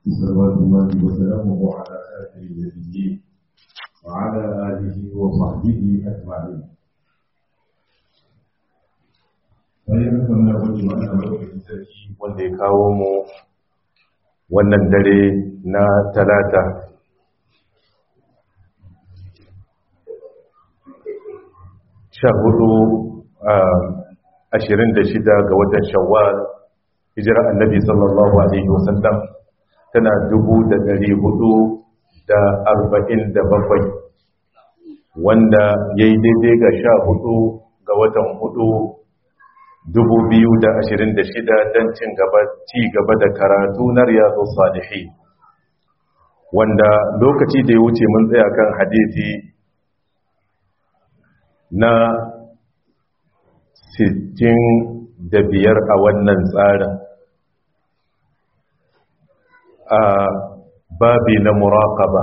صلوات الله وسلامه على آخر النبيين وعلى آله وصحبه أجمعين bayan haka muna gode wa Allah madaukakin sarki wanda ya kawo mu wannan dare na talata sha hudu ashirin da shida ga watan shawwal hijirar annabi sallallahu alaihi wasallam tana dubu da dari hudu da arba'in da bakwai wanda ya yi daidai ga sha hudu ga watan hudu dubu biyu da ashirin da shida don cin gaba ci gaba da karatu na riyadu salihi wanda lokaci da ya wuce mun tsaya kan hadisi na sittin da biyar a wannan tsarin a babi na muraƙaba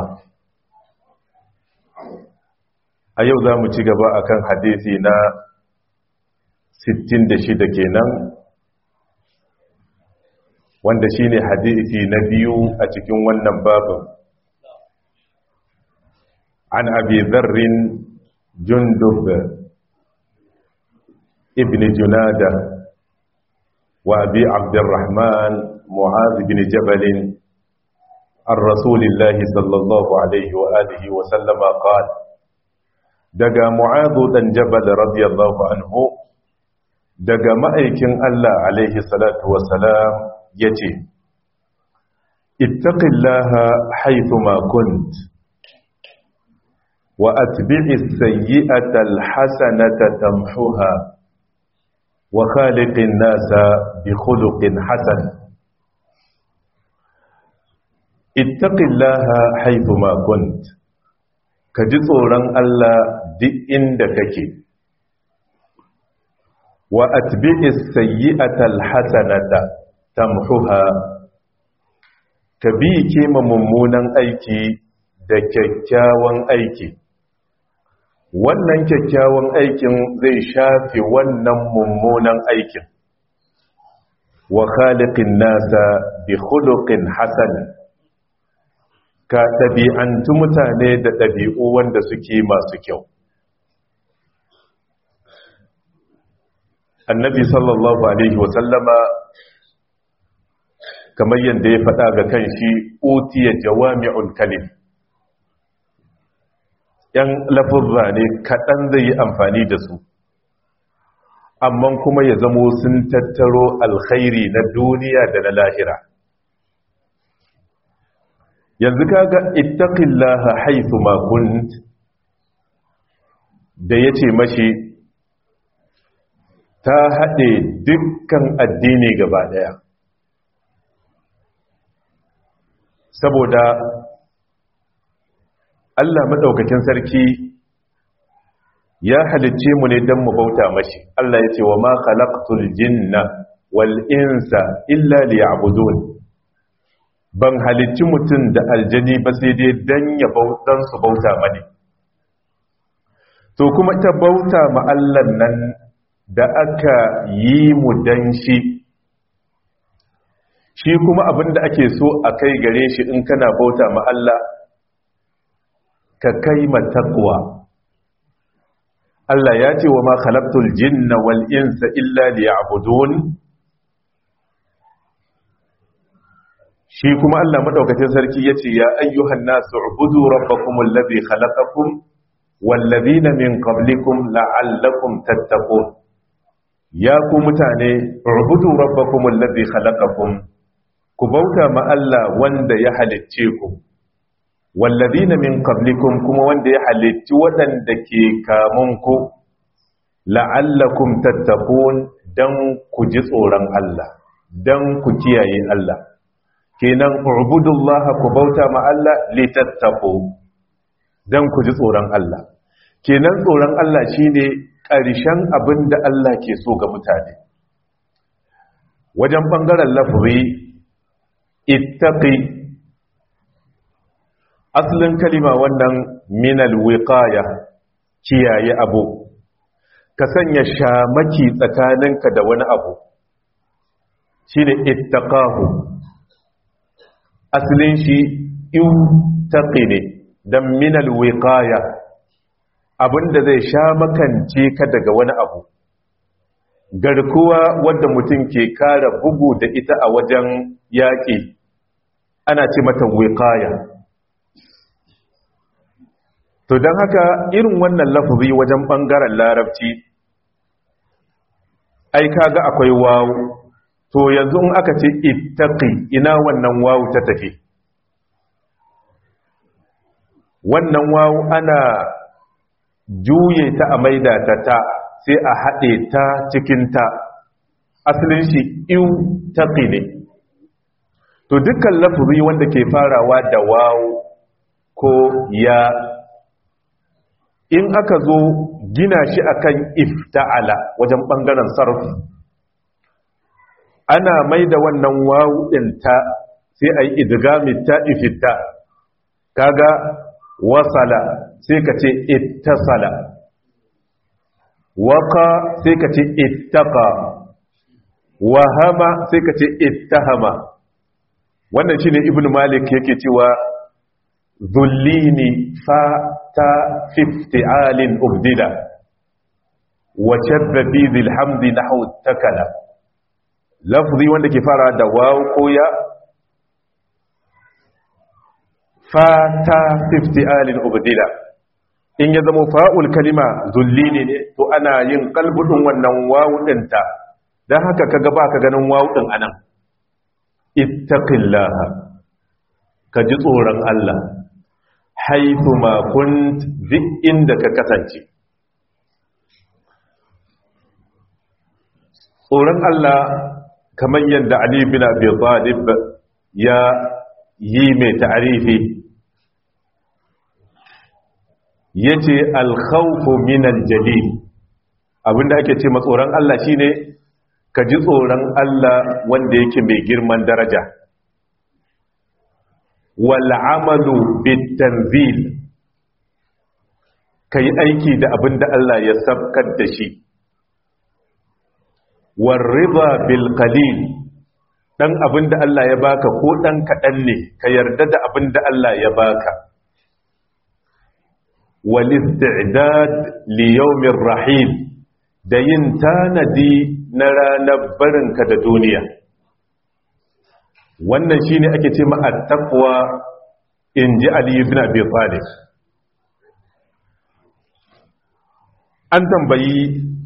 a yau za mu ci gaba akan hadisi na 66 kenan wanda shine hadisi na biyu a cikin wannan babin an abi dharrin jundub ibn junada wa abi abdurrahman mu'adh ibn jabal عن رسول الله صلى الله عليه وآله وسلم قال دقى معاذ بن جبل رضي الله عنه daga ma'aikin Allah alaihi salatu wasalam ya ce, Ittaqillaha haithu ma kunt, wa atbi'i sayyi'ata alhasanata tamhuha wa khaliqin nasa bi khuluqin hasan. Ittaqillaha haithu ma kunt, ka ji tsoron Allah duk inda kake. wa atbi'is sayyi'atal hasanata tamhuha ka bi kima mummunan aiki da kyakkyawan aiki wannan kyakkyawan aikin zai shafe wannan mummunan aikin wa khaliqin nasa bi khuluqin hasan ka ɗabi'antu mutane da ɗabi'u wanda suke masu kyau annabi sallallahu alaihi wasallama kamar yadda ya faɗa ga kan shi utiya jawami'ul kalim yan lafurra ne kaɗan zai yi amfani da su amma kuma ya zamo sun tattaro alkhairi na duniya da na lahira yanzu kaga ittaqillaha haythu ma kunt da yace mashi ta haɗe dukkan addini gaba ɗaya saboda Allah maɗaukakin sarki ya halicce mu ne don mu bauta mashi Allah ya ce wa ma khalaqtul jinna wal insa illa liya'budun ban halicci mutum da aljani ba sai dai dan ya bautan su bauta mani to kuma ta bauta ma Allah nan da aka yi mu dan shi shi kuma abinda ake so a kai gare shi in kana bauta ma Allah ka kai matakwa Allah ya ce wa ma khalaqtul jinna wal insa illa liya'budun shi kuma Allah madaukakin sarki yace ya ayyuhan nasu ubudu rabbakumul ladhi khalaqakum wal ladhina min qablikum la'allakum tattaqun ya ku mutane rubutu rabbakum allazi khalaqakum ku bauta ma Allah wanda ya halicce ku wallazina min qablikum kuma wanda ya halicci waɗanda ke kamun ku la'allakum tattaqun dan ku ji tsoron Allah dan ku kiyaye Allah kenan ubudullaha ku bauta ma Allah litattaqu dan ku ji tsoron Allah kenan tsoron Allah shine ƙarshen abin da Allah ke so ga mutane wajen ɓangaren lafazi ittaqi asalin kalima wannan minal wiqaya kiyaye abu ka sanya shamaki tsakaninka da wani abu shine ittaqahu asalin shi iutaqi ne dan minal wiqaya abinda zai sha makance ka daga wani abu garkuwa wadda mutum ke kara bugu da ita a wajen yaƙi ana ce mata wiqaya to don haka irin wannan lafazi wajen ɓangaren larabci ai kaga akwai wawu to yanzu in aka ce ittaqi ina wannan wawu ta tafi wannan wawu ana juye ta a maida ta ta sai a haɗe ta cikin ta asalin shi iu taqi ne to dukkan lafazi wanda ke farawa da wawu ko ya in aka zo gina shi akan ifta'ala wajen bangaren sarf ana mai da wannan wawu din ta sai ayi idgami ta ifta kaga wasala sai ka ce ittasala waqa sai ka ce ittaqa wahama sai ka ce ittahama wannan shine ibnu malik yake cewa zullini fa ta fifti'alin ubdila wa shadda fi dhil hamdi nahwu takala lafzi wanda ke fara da waw ko ya fa ta fifti'alin ubdila in ya zama fa'ul kalima zullini ne to ana yin kalbudin wannan wawu dinta dan haka kaga ba ka ganin wawu din anan ittaqillaha ka ji tsoron Allah haifu makunt duk inda ka kasance tsoron Allah kamar yadda Ali bin Abi Talib ya yi mai ta'arifi yace al-khawfu min al-jalil abinda ake ce tsoron Allah shine ka ji tsoron Allah wanda yake mai girman daraja wal'amalu bitanzil ka yi aiki da abin da Allah ya sabkar da shi warriba bilkalil ɗan abin da Allah ya baka ko ɗan kaɗan ne ka yarda da abin da Allah ya baka walisti'dad liyaumin rahim da yin tanadi na ranar barinka da duniya wannan shine ake ce ma at-taqwa in ji Ali ibn Abi Talib an tambayi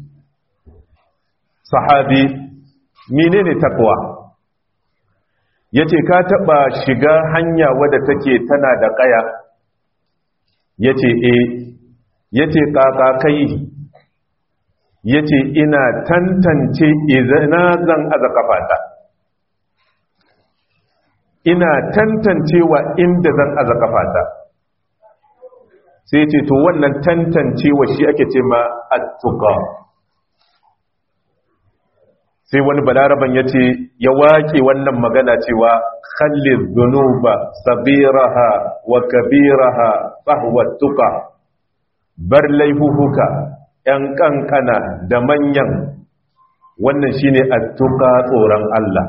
sahabi menene taqwa yace ka taba shiga hanya wadda take tana da kaya yace eh yace kaka kai yace ina tantance izina zan aza kafata ina tantancewa inda zan aza kafata sai ce to wannan tantancewa shi ake ce ma attuqa sai wani balaraban ya ce ya wake wannan magana cewa khallil dhunuba sabiraha wa kabiraha fahwa tuqa bar laifuhuka yan kankana da manyan wannan shine attuqa tsoron Allah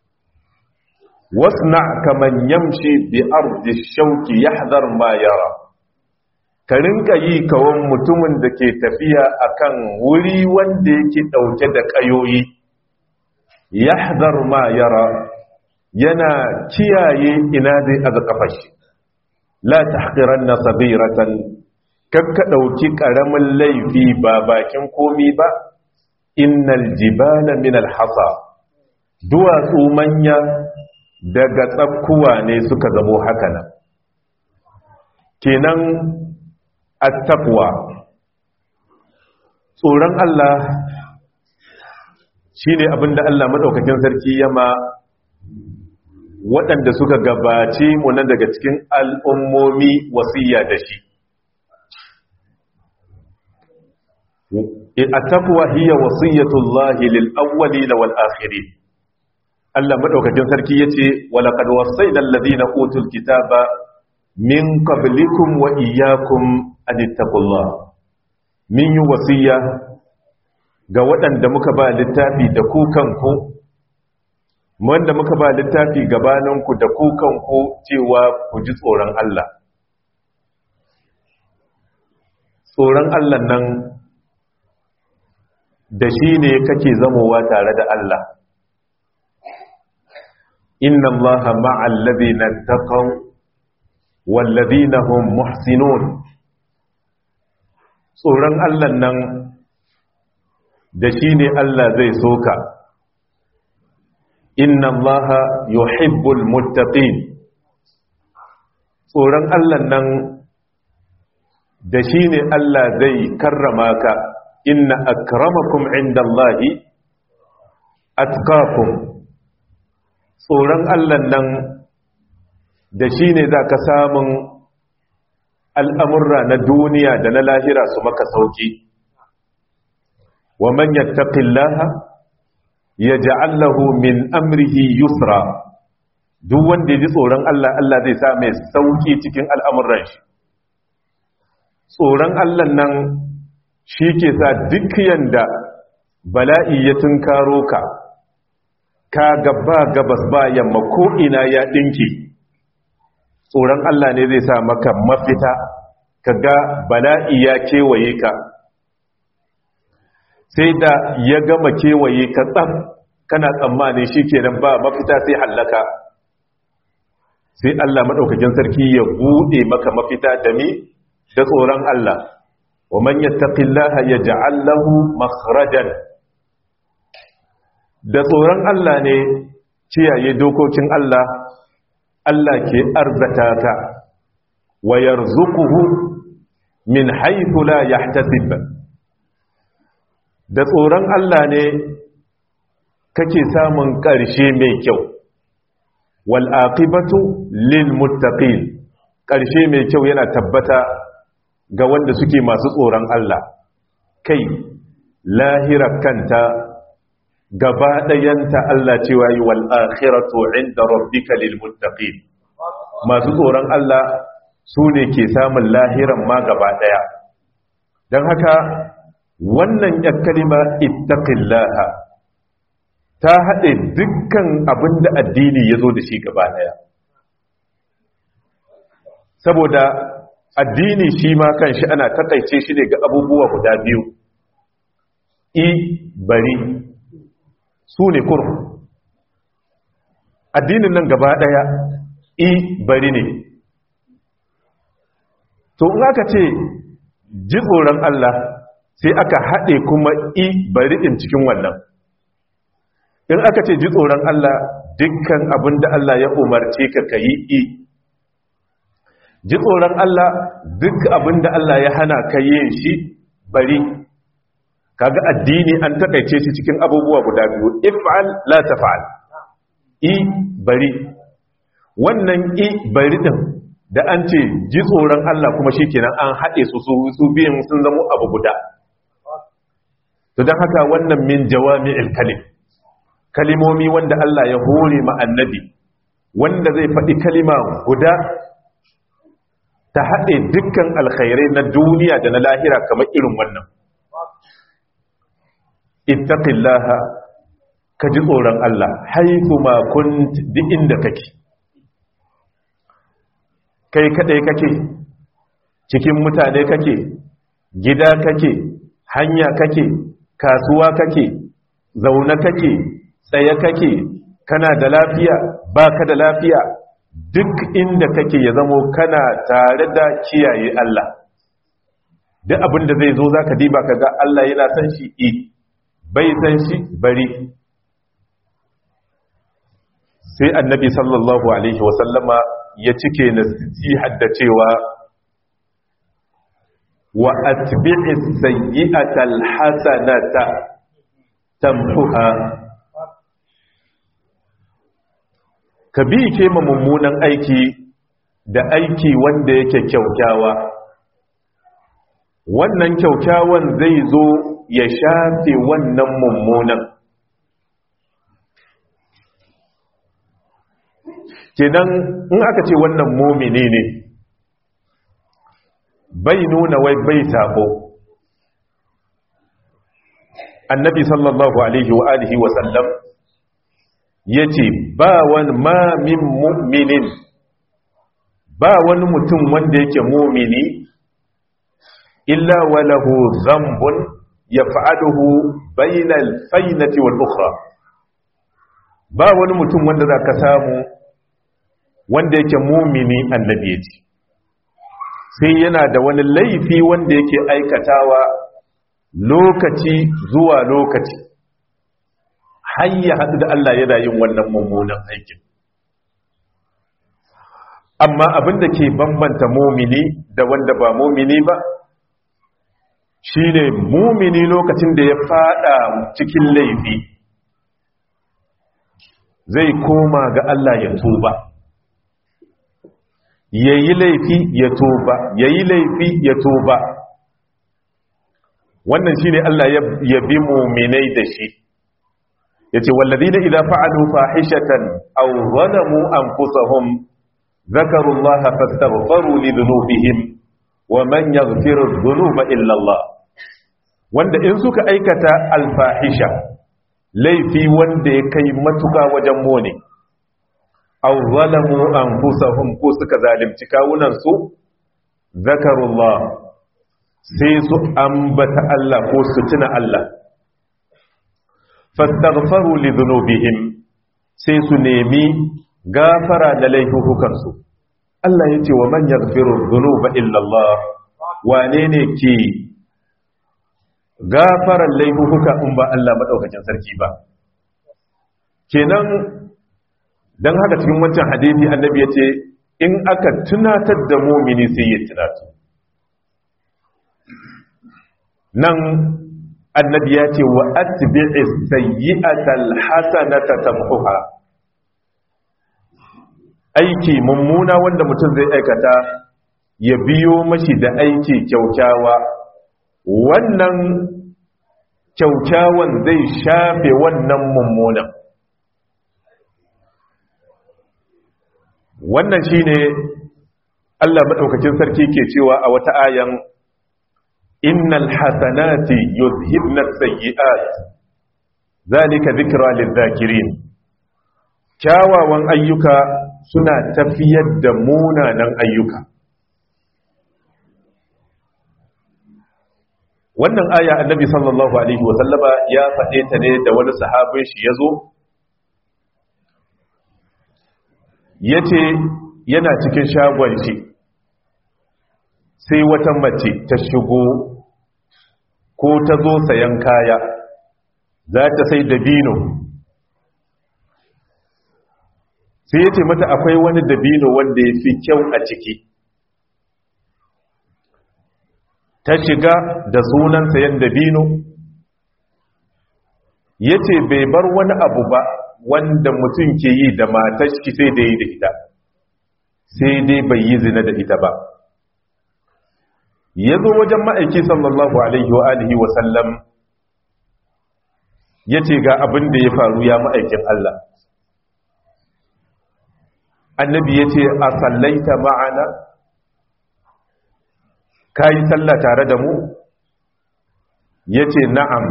wasna kaman yamshi bi ardi shauki yahdhar ma yara ka rinka yi kawon mutumin da ke tafiya akan wuri wanda yake dauke da kayoyi yahdhar ma yara yana kiyaye ina zai aza kafashi la tahqiranna sabiratan kakka dauki karamin laifi ba bakin komi ba innal jibala min alhasa duwatsu manya daga tsakkuwa ne suka zamo haka nan kenan attaqwa tsoron Allah shine abinda Allah madaukakin sarki yama waɗanda suka gabace mu na daga cikin al'ummomi wasiya da shi attaqwa hiya wasiyatullahi lil awwalin wal akhirin Allah madaukakin sarki yace walaqad wasayna alladhina utul kitaba min qablikum wa iyyakum an ittaqullah min yi wasiya ga waɗanda muka ba littafi da ku kanku wanda muka ba littafi gabaninku da kukanku cewa ku ji tsoron Allah tsoron Allah nan da shi ne kake zamowa tare da Allah inna Allah ma'al ladina taqaw wal ladina hum muhsinun tsoron Allah nan da shi ne Allah zai soka inna Allah yuhibbul muttaqin tsoron Allah nan da shi ne Allah zai karrama ka inna akramakum inda Allahi atqakum tsoron Allah nan da shi ne za ka samun al'amurra na duniya da na lahira su maka sauki wa man yattaqillaha yaj'al lahu min amrihi yusra duk wanda ya ji tsoron Allah Allah zai sa mai sauki cikin al'amuran shi tsoron Allah nan shi ke sa duk yanda bala'i ya tunkaro ka ka gaba gabas ba yamma ko ina ya dinki tsoron Allah ne zai sa maka mafita ka ga bala'i ya kewaye ka sai da ya gama kewaye ka tsam kana tsammani shi kenan ba mafita sai hallaka sai Allah maɗaukakin sarki ya buɗe maka mafita da mi da tsoron Allah wa man yattaqillaha yaj'al lahu makhrajan da tsoron Allah ne kiyaye dokokin Allah Allah ke arzata ka wa yarzuquhu min haythu la yahtasib da tsoron Allah ne kake samun ƙarshe mai kyau wal aqibatu lil muttaqin ƙarshe mai kyau yana tabbata ga wanda suke masu tsoron Allah kai lahira kanta gaba ɗayanta Allah cewa yi wal akhiratu inda rabbika lil muttaqin masu tsoron Allah su ne ke samun lahiran ma gaba ɗaya don haka wannan ya kalima ittaqillaha ta haɗe dukkan abin da addini ya zo da shi gaba ɗaya saboda addini shi ma kan shi ana takaice shi ne ga abubuwa guda biyu i bari su ne kur addinin nan gaba ɗaya i bari ne to in aka ce ji tsoron Allah sai aka haɗe kuma i bari ɗin cikin wannan in aka ce ji tsoron Allah dukkan abin da Allah ya umarce ka ka yi i ji tsoron Allah duk abin da Allah ya hana ka yin shi bari kaga addini an takaice shi cikin abubuwa guda biyu if'al la taf'al i bari wannan i bari din da an ce ji tsoron Allah kuma shikenan an haɗe su su biyan sun zama abu guda to don haka wannan min jawami'il kalim kalimomi wanda Allah ya hore ma annabi wanda zai faɗi kalima guda ta haɗe dukkan alkhairai na duniya da na lahira kamar irin wannan ittaqillaha ka ji tsoron Allah haifu ma kunt duk inda kake kai kadai kake cikin mutane kake gida kake hanya kake kasuwa kake zaune kake tsaye kake kana da lafiya baka da lafiya duk inda kake ya zamo kana tare da kiyaye Allah duk abin da zai zo zaka diba kaga Allah yana san shi i bai san shi bari sai annabi sallallahu alaihi wasallama ya cike nasihar da cewa wa atbi'i sayyi'ata alhasanata tamhuha ka bi ke ma mummunan aiki da aiki wanda yake kyaukyawa wannan kyaukyawan zai zo ya shafe wannan mummunan kenan in aka ce wannan mumini ne bai nuna wai bai sabo annabi sallallahu alaihi wa alihi wa sallam yace ba wani ma min mu'minin ba wani mutum wanda yake mu'mini illa walahu dhanbun yaf'aluhu bayna al-faynati wal ukhra ba wani mutum wanda zaka samu wanda yake mu'mini annabi yace sai yana da wani laifi wanda yake aikatawa lokaci zuwa lokaci har ya haɗu da Allah yana yin wannan mummunan aikin amma abin da ke bambanta mumini da wanda ba mumini ba shine mumini lokacin da ya fada cikin laifi zai koma ga Allah ya tuba yayi laifi ya tuba yayi laifi ya tuba wannan shine Allah ya bi muminai da shi yace walladina idza fa'alu fahishatan aw zalamu anfusahum ذكروا الله فاستغفروا لذنوبهم ومن يغفر الذنوب إلا الله wanda in suka aikata alfahisha laifi wanda ya kai matuka wajen mone aw zalamu anfusahum ko suka zalimci kawunan su zakarullah sai su ambata Allah ko su tuna Allah fastaghfaru li dhunubihim sai su nemi gafara da laifukansu Allah ya ce wa man yaghfiru dhunuba illa Allah wane ne ke gafaran laifuka in ba Allah madaukakin sarki ba kenan dan haka cikin wancan hadisi annabi ya ce in aka tunatar da mumini sai ya tunatu nan annabi ya ce wa atbi'is sayyi'atal hasanata tamhuha aiki mummuna wanda mutum zai aikata ya biyo mashi da aiki kyaukyawa wannan kyaukyawan zai shafe wannan mummunan wannan shine Allah madaukakin sarki ke cewa a wata ayan innal hasanati yuzhibna sayyi'at zalika dhikra lidh-dhakirin kyawawan ayyuka suna tafiyar da munanan ayyuka wannan aya annabi sallallahu alaihi wasallama ya faɗe ta ne da wani sahabin shi ya zo ya ce yana cikin shagon shi sai wata mace ta shigo ko ta zo sayan kaya za ta sai dabino sai ya ce mata akwai wani dabino wanda ya fi kyau a ciki ta shiga da sunan sayan dabino ya ce bai bar wani abu ba wanda mutum ke yi da matashi sai da yi da ita sai dai bai yi zina da ita ba ya zo wajen ma'aiki sallallahu alaihi wa alihi wa sallam ya ce ga abin da ya faru ya ma'aikin Allah annabi ya ce a sallaita ma'ana ka yi sallah tare da mu ya ce na'am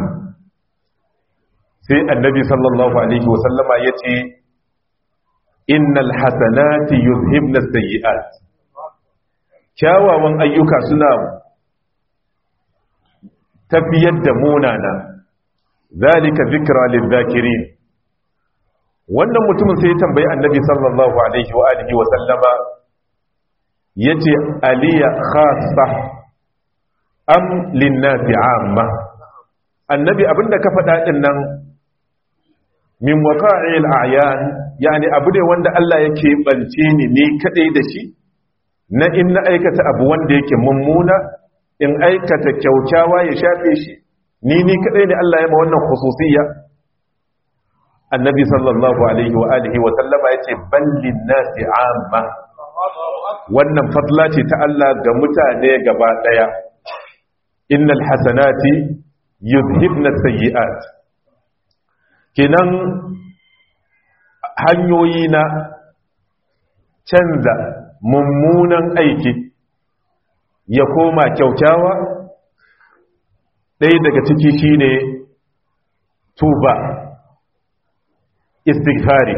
sai annabi sallallahu alaihi wasallama ya ce innal hasanati yuzhibna sayyi'at kyawawan ayyuka suna tafiyar da munana zalika zikra lidh-dhakirin wannan mutumin sai ya tambayi annabi sallallahu alaihi wa alihi wa sallama yace aliya khassa am linnasi amma annabi abinda ka faɗa din nan min waqa'il a'yan yani abu ne wanda Allah yake bance ni ne kadai da shi na in na aikata abu wanda yake mummuna in aikata kyaukyawa ya shafe shi ni ni kadai ne Allah ya ma wannan khususiyya annabi sallallahu alaihi wa alihi wa sallama yace ballin nasi amma wannan fadla ce ta Allah ga mutane gaba daya innal hasanati yuzhibna sayyi'at kinan hanyoyi na canza mummunan aiki ya koma kyaukyawa ɗaya daga ciki shine tuba istighfari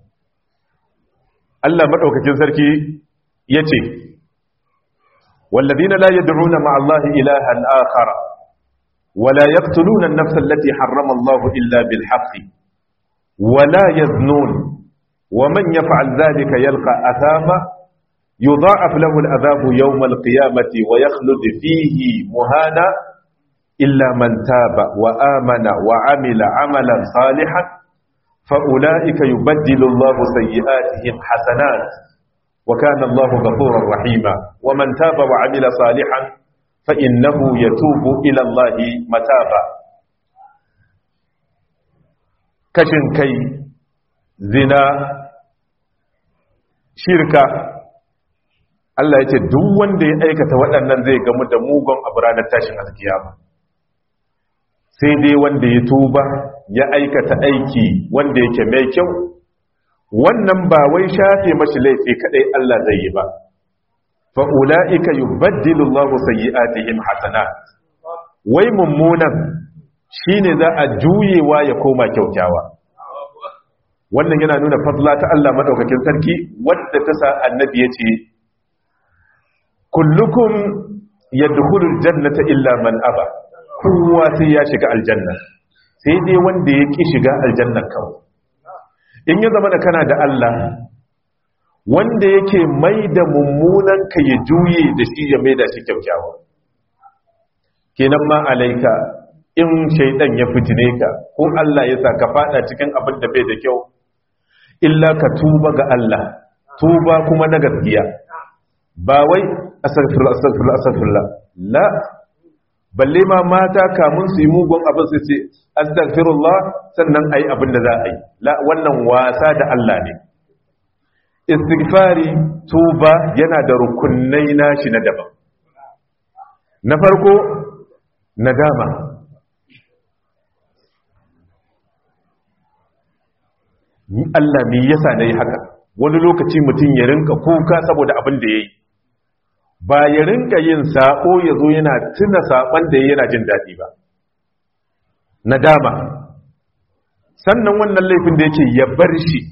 Allah madaukakin sarki yace والذين لا يدعون مع الله إلها آخر ولا يقتلون النفس التي حرم الله إلا بالحق ولا يزنون ومن يفعل ذلك يلقى أثاما يضاعف له العذاب يوم القيامة ويخلد فيه مهانا إلا من تاب وآمن وعمل عملا صالحا فأولئك يبدل الله سيئاتهم حسنات وكان الله غفورا رحيما ومن تاب وعمل صالحا فإنه يتوب إلى الله متابا كشن كي زنا شركة Allah ya ce duk wanda ya aikata waɗannan zai gamu da mugun abu ranar tashin alkiyama sai dai wanda ya tuba ya aikata aiki wanda yake mai kyau wannan ba wai shafe mashi laifi kadai Allah zai yi ba fa ulaika yubaddilu Allahu sayyi'atihim hasanat wai mummunan shine za a juyewa ya koma kyaukyawa wannan yana nuna fadla ta Allah madaukakin sarki wadda ta sa annabi yace kullukum yadkhulul jannata illa man aba kowa sai ya shiga aljanna sai dai wanda ya ki shiga aljanna kawai in ya zama da kana da Allah wanda yake mai da mummunan ka ya juye da shi ya mai da shi kyaukyawa kenan ma alaika in shaidan ya fitine ka ko Allah ya sa ka fada cikin abin da bai da kyau illa ka tuba ga Allah tuba kuma na gaskiya ba wai astaghfirullah astaghfirullah astaghfirullah la balle ma mata kamun su yi mugun abin su ce astaghfirullah sannan ayi abin da za a yi la wannan wasa da Allah ne istighfari tuba yana da rukunai nashi na daban na farko nadama ni Allah me yasa nayi haka wani lokaci mutum ya rinka kuka saboda abin da yayi ba ya rinka yin sako ya zo yana tuna saƙon da yana jin daɗi ba nadama sannan wannan laifin da yake ya bar shi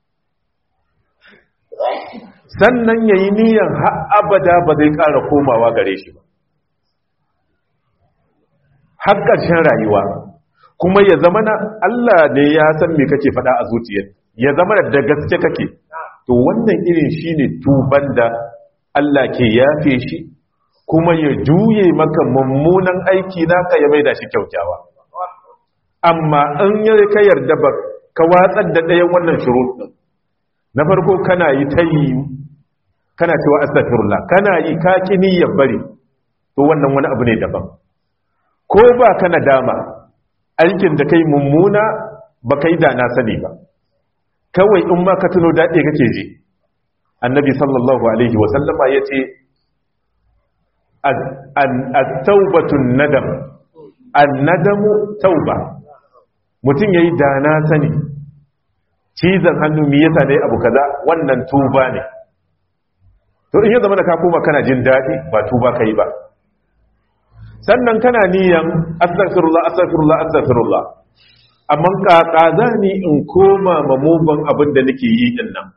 sannan ya yi niyan abada ba zai ƙara komawa gare shi ba har ƙarshen rayuwa kuma ya zama na Allah ne ya san me kake faɗa a zuciyar ya zama da gaske kake to wannan irin shine tuban da Allah ke yafe shi kuma ya juye maka mummunan aiki naka ya maida shi kyaukyawa amma in ya ka yarda ba ka watsar da ɗayan wannan shurut ɗin na farko kana yi ta yi kana cewa astaghfirullah kana yi ka kini ya bari to wannan wani abu ne daban ko ba kana dama aikin da kai mummuna ba kai da na sani ba kawai in ma ka tuno daɗe kake ji annabi sallallahu alaihi wasallama ya ce at-taubatun nadam an-nadamu tauba mutum yayi da na sani cizon hannu me yasa dai abu kaza wannan tuba ne to in ya zama da ka koma kana jin daɗi ba tuba kai ba sannan kana niyan astaghfirullah astaghfirullah astaghfirullah amma kaka zani in koma mamuban abin da nake yi din nan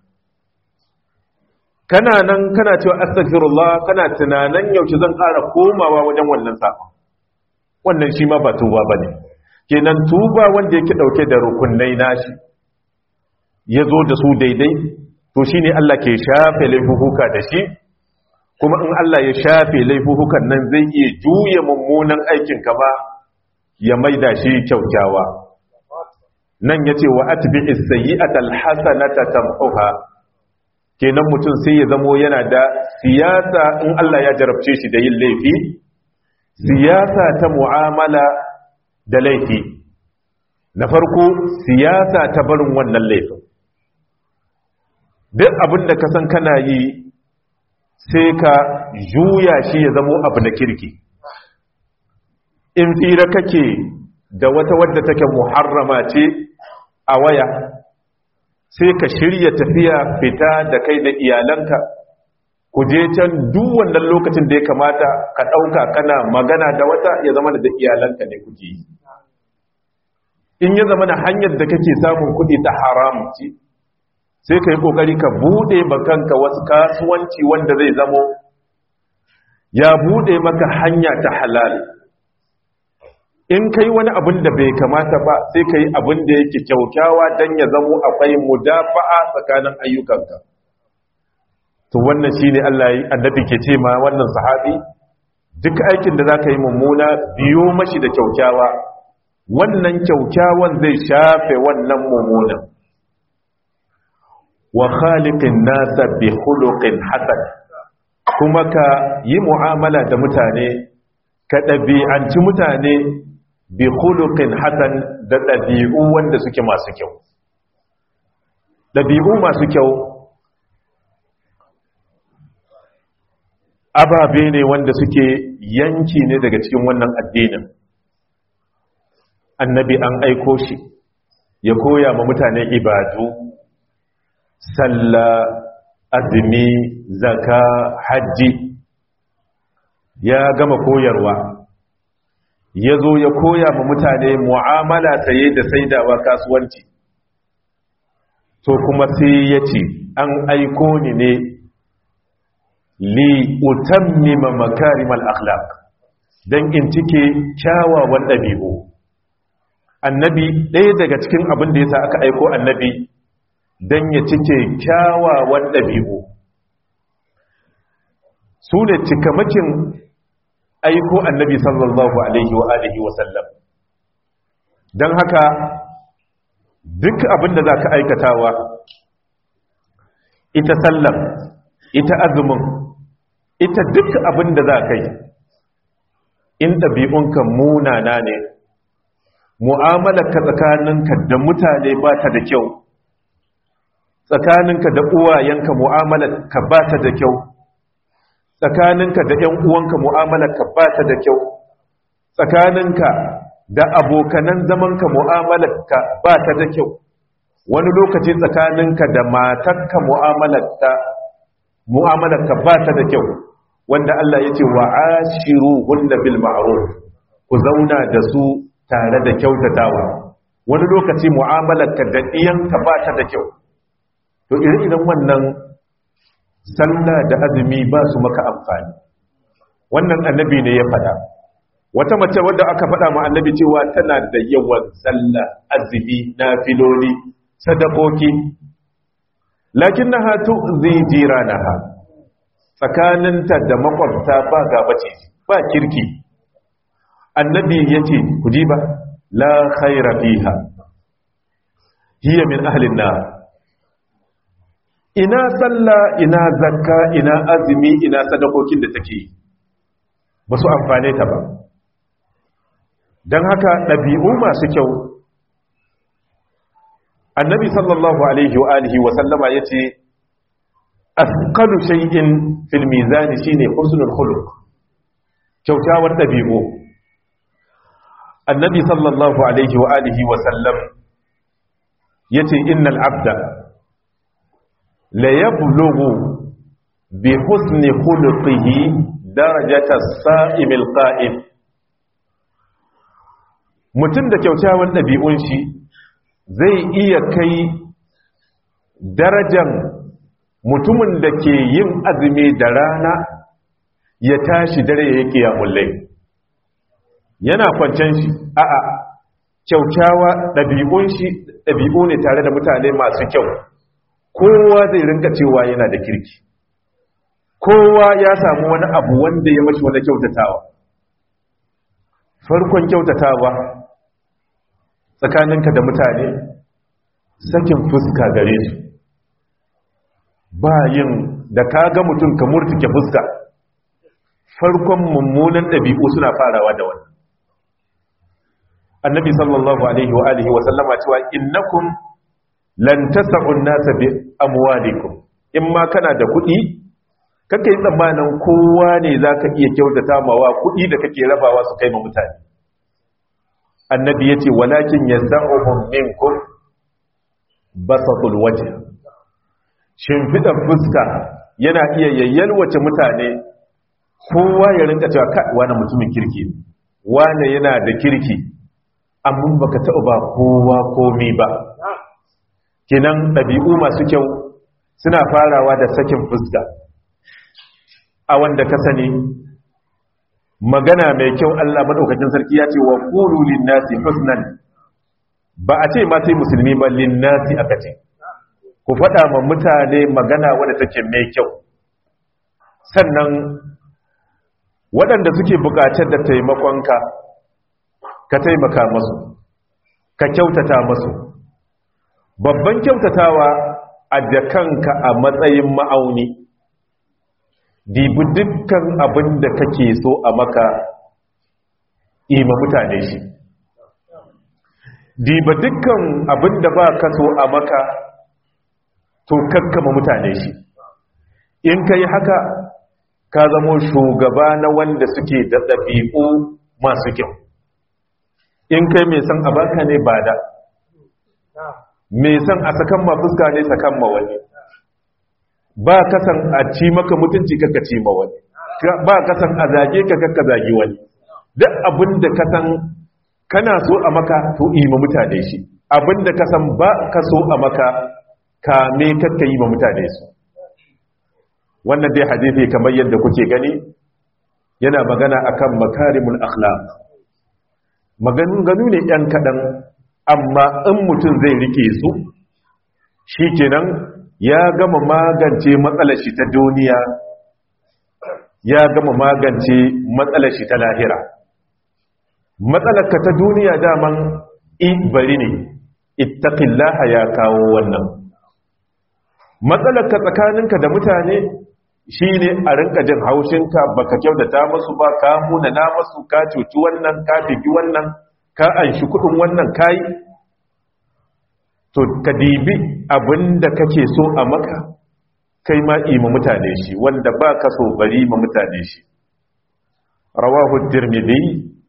kana nan kana cewa astaghfirullah kana tunanan yaushe zan ƙara komawa wajen wannan safa wannan shi ma ba tuba bane kenan tuba wanda yake dauke da rukunnai nashi yazo da su daidai to shine Allah ke shafe laifuka da shi kuma in Allah ya shafe laifukan nan zai iya juye mummunan aikin ka ba ya maida shi kyaukyawa nan yace wa atbi'is sayyi'atal hasanata tamhuha kenan mutum sai ya zamo yana da siyasa in Allah ya jarabce shi da yin laifi siyasa ta mu'amala da laifi na farko siyasa ta barin wannan laifin duk abin da ka san kana yi sai ka juya shi ya zamo abu na kirki in fira kake da wata wadda take muharrama ce a waya sai ka shirya tafiya fita da kai da iyalanka ku je can duk wannan lokacin da ya kamata ka ɗauka kana magana da wata ya zama da iyalanka ne kuke yi in ya zama na hanyar da kake samun kuɗi ta haramu ce sai ka yi ƙoƙari ka buɗe bakanka wasu kasuwanci wanda zai zamo ya buɗe maka hanya ta halal in ka yi wani abin da bai kamata ba sai ka yi abin da yake kyaukyawa don ya zamo akwai mudafa'a tsakanin ayyukanka to wannan shi ne Allah annabi ke ce ma wannan sahabi duk aikin da za ka yi mummuna biyo mashi da kyaukyawa wannan kyaukyawan zai shafe wannan mummunan wa khaliqin nasa bi khuluqin hasan kuma ka yi mu'amala da mutane ka ɗabi'anci mutane bi khuluqin hasan da ɗabi'u wanda suke masu kyau ɗabi'u masu kyau ababe ne wanda suke yanki ne daga cikin wannan addinin annabi an aiko shi ya koya ma mutane ibadu sallah azumi zaka hajji ya gama koyarwa ya zo ya koya ma mutane mu'amala saye da saidawa kasuwanci to kuma sai ya ce an aiko ni ne li utammima makarimal akhlaq dan in cike kyawawan dabi'u annabi ɗaya daga cikin abin da yasa aka aiko annabi dan ya cike kyawawan dabi'u su ne cikamakin aiko annabi sallallahu alaihi wa alihi wa sallam dan haka duk abin da zaka aikatawa ita sallam ita azumin ita duk abin da za ka yi in ɗabi'unka munana ne mu'amalarka tsakaninka da mutane ba ta da kyau tsakaninka da uwayenka mu'amalarka ba ta da kyau tsakaninka da ‘yan uwanka mu'amalarka ba ta da kyau tsakaninka da abokanan zamanka mu'amalarka ba ta da kyau wani lokaci tsakaninka da matarka mu'amalarka mu'amalarka ba ta da kyau wanda Allah ya ce wa ashiru hunna bil ma'ruf ku zauna da su tare da kyautatawa wani lokaci mu'amalarka da iyanka ba ta da kyau to idan wannan sallah da azumi ba su maka amfani wannan annabi ne ya faɗa wata mace wadda aka faɗa ma annabi cewa tana da yawan sallah azumi nafiloli sadakoki lakinnaha tu'zi jiranaha tsakaninta da makwabta ba gaba ce ba kirki annabi yace ku ji ba la khaira fiha hiya min ahlin nar ina sallah ina zakka ina azumi ina sadakokin da take ba su amfane ta ba don haka ɗabi'u masu kyau annabi sallallahu alaihi wa alihi wa sallama ya ce asqalu shay'in fil mizani shine husnul khuluq kyautawan ɗabi'u annabi sallallahu alaihi wa alihi wa sallam yace innal abda la yablughu bi husni khuluqihi darajata as-sa'im al-qa'im mutum da kyaukyawan ɗabi'un shi zai iya kai darajan mutumin da ke yin azumi da rana ya tashi dare ya yi ƙiyamullai yana kwancen shi a'a kyaukyawa ɗabi'un shi ɗabi'u ne tare da mutane masu kyau kowa zai rinka cewa yana da kirki kowa ya samu wani abu wanda ya mashi wani kyautatawa farkon kyautatawa tsakaninka da mutane sakin fuska gare su bayin da ka ga mutum ka murtuke fuska farkon mummunan ɗabi'u suna farawa da wannan annabi sallallahu alaihi wa alihi wa sallama cewa innakum lan tas'un nasa bi amwalikum in ma kana da kuɗi kake yi tsammanin kowa ne zaka iya kyautata mawa kuɗi da kake rabawa su kai ma mutane annabi yace walakin yas'uhum minkum basatul wajh shimfiɗar fuska yana iya yayyalwace mutane kowa ya rinka cewa kai wani mutumin kirki wane yana da kirki amma baka taɓa ba kowa komi ba kinan ɗabi'u masu kyau suna farawa da sakin fuska a wanda ka sani magana mai kyau Allah madaukakin sarki ya ce wa qulu lin-nasi husnan ba a ce ma sai musulmi ba lin-nasi aka ce ku faɗa ma mutane magana wadda take mai kyau sannan waɗanda suke buƙatar da taimakonka ka taimaka masu ka kyautata masu babban kyautatawa a da kanka a matsayin ma'auni dibi dukkan abin da kake so a maka ima mutane shi diba dukkan abin da ba ka so a maka to kakkama mutane shi in ka yi haka ka zamo shugaba na wanda suke da ɗabi'u masu kyau in kai mai san a baka ne ba da mai san a sakan ma fuska ne sakan ma wani ba kasan a ci maka mutunci kaka ci ma wani ba kasan a zage ka kaka zagi wani duk abin da kasan kana so a maka to ima mutane shi abin da kasan ba ka so a maka kame kakka yi ma mutane su wannan dai hadithi kamar yadda kuke gani yana magana akan makarimul akhlaq maganganu ne yan kaɗan amma in mutum zai rike su shi kenan ya gama magance matsalar shi ta duniya ya gama magance matsalar shi ta lahira matsalar ka ta duniya daman i bari ne ittaqillaha ya kawo wannan matsalar ka tsakaninka da mutane shine a rinka jin haushinka baka kyautata musu ba ka muna na musu ka cuci wannan ka fiki wannan ka anshi kudin wannan kai to ka dibi abinda kake so a maka kai ma ima mutane shi wanda ba ka so bari ma mutane shi rawahu tirmidhi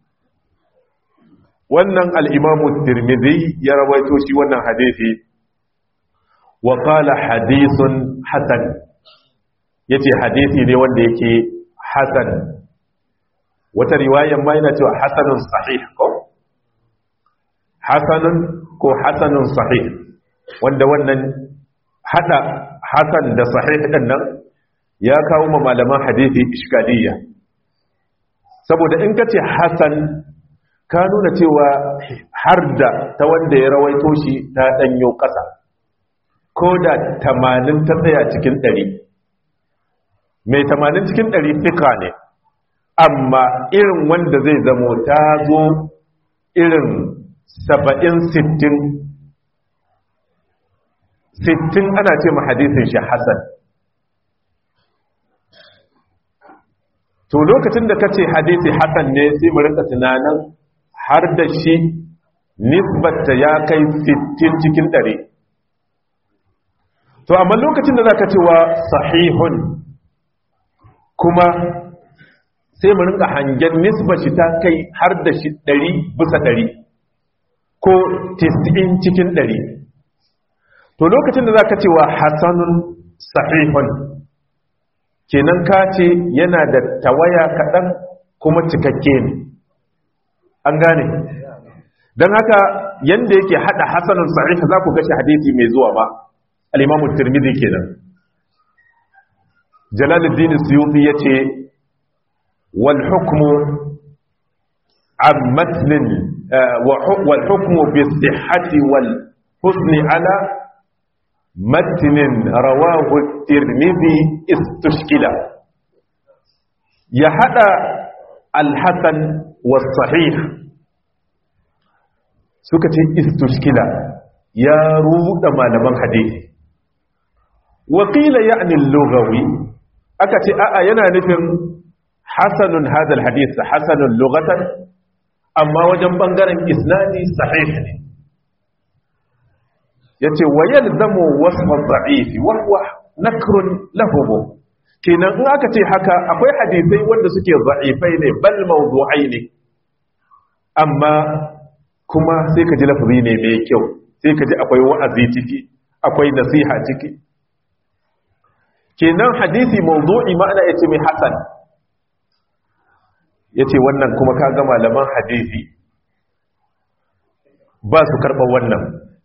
wannan al-imamu tirmidhi ya rawaito shi wannan hadisi wa qala hadithun hasan yace hadisi ne wanda yake hasan wata riwayan ma yana cewa hasanun sahih ko hasanun ko hasanun sahih wanda wannan hada hasan da sahih din nan ya kawo ma malaman hadisi iskaliya saboda in kace hasan ka nuna cewa har da ta wanda ya rawaito shi ta danyo kasa ko da 80 ta tsaya cikin 100 mai 80 cikin 100 fika ne amma irin wanda zai zamo ta zo irin saba'in sittin sittin ana ce ma hadisin shi hasan to lokacin da kace hadisi hasan ne sai mu rinka tunanin har da shi nisbata ya kai sittin cikin ɗari to amma lokacin da zaka cewa sahihun kuma sai mu rinka hangen nisba shi ta kai har da shi ɗari bisa ɗari ko tis'in cikin ɗari to lokacin da za ka cewa hasanun sahihun kenan ka ce yana da tawaya kaɗan kuma cikakke ne an gane don haka yadda yake haɗa hasanun sahihun za ku gashi hadisi mai zuwa ba alimamu turmizi kenan jalaluddin suyuti ya ce wal hukmu an matnin والحكم بالصحة والحسن على متن رواه الترمذي استشكل يحدى الحسن والصحيح سكتي استشكل يا رود ما لمن حديث وقيل يعني اللغوي أكتي أأينا نفهم حسن هذا الحديث حسن لغة amma wajen bangaren isnadi sahih ne yace wa yalzamu wasfa dha'ifi wa huwa nakrun lahu kenan in aka ce haka akwai hadisai wanda suke dha'ifai ne bal mawdu'ai ne amma kuma sai ka ji lafazi ne mai kyau sai ka ji akwai wa'azi ciki akwai nasiha ciki kenan hadisi mawdu'i ma'ana yace mai hasan ya ce wannan kuma ka ga malaman hadisi ba su karɓar wannan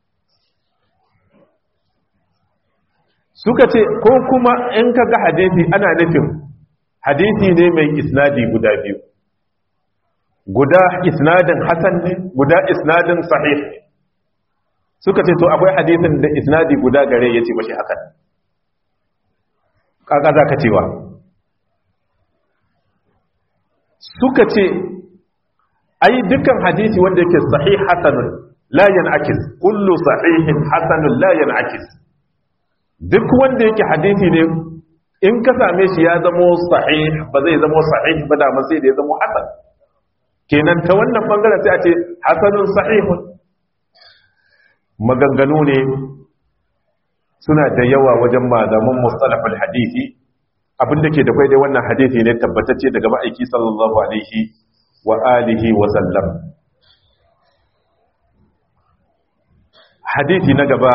suka ce ko kuma in ka ga hadisi ana nufin hadisi ne mai isnadi guda biyu guda isnadin hasan ne guda isnadin sahih ne suka ce to akwai hadisin da isnadi guda gare ya ce mashi hakan kaka za ka cewa suka ce ai dukkan hadisi wanda yake sahih hasanun la yan'akis kullu sahihin hasanun la yan'akis duk wanda yake hadisi ne in ka same shi ya zamo sahih ba zai zamo sahih ba da sai da ya zamo hasan kenan ta wannan bangaren sai a ce hasanun sahihun maganganu ne suna da yawa wajen malaman mustalahul hadisi abinda ke da kai dai wannan hadisi ne tabbatacce daga ma'aiki sallallahu alaihi wa alihi wa sallam hadisi na gaba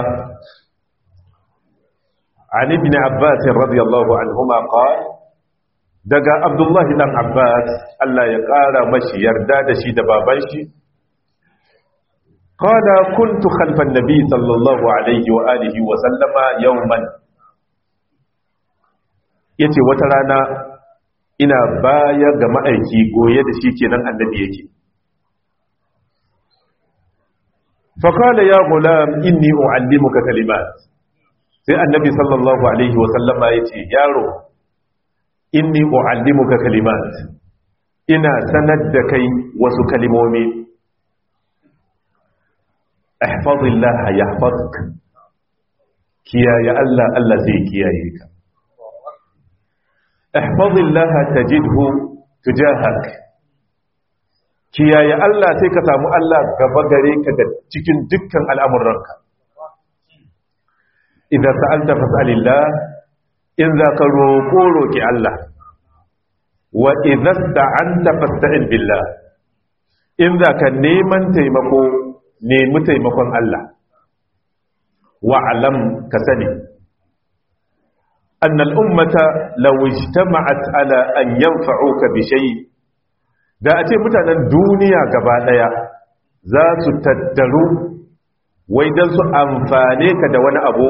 عن ابن عباس رضي الله عنهما قال daga abdullahi dan abbas Allah ya ƙara mashi yarda da shi da baban shi qala kuntu khalfan nabi sallallahu alaihi wa alihi wa sallama yawman yace wata rana ina baya ga ma'aiki goye da shi kenan annabi yake fa qala ya gulam inni uallimuka kalimat sai annabi sallallahu alaihi wa sallama yace yaro inni uallimuka kalimat ina sanar da kai wasu kalimomi ihfazillah yahfazuk kiyaye Allah Allah zai kiyaye ka ihfazillah tajidhu tujahak kiyaye Allah sai ka samu Allah gaba gare ka ga cikin dukkan al'amuranka idan sa'alta fas'alillah in za ka roƙo roƙi Allah wa idan sta'anta fasta'in billah in za ka neman taimako nemi taimakon Allah wa alam ka sani أن الأمة لو اجتمعت على أن ينفعوك بشيء da a ce mutanen duniya gaba ɗaya za su tattaru wai don su amfane ka da wani abu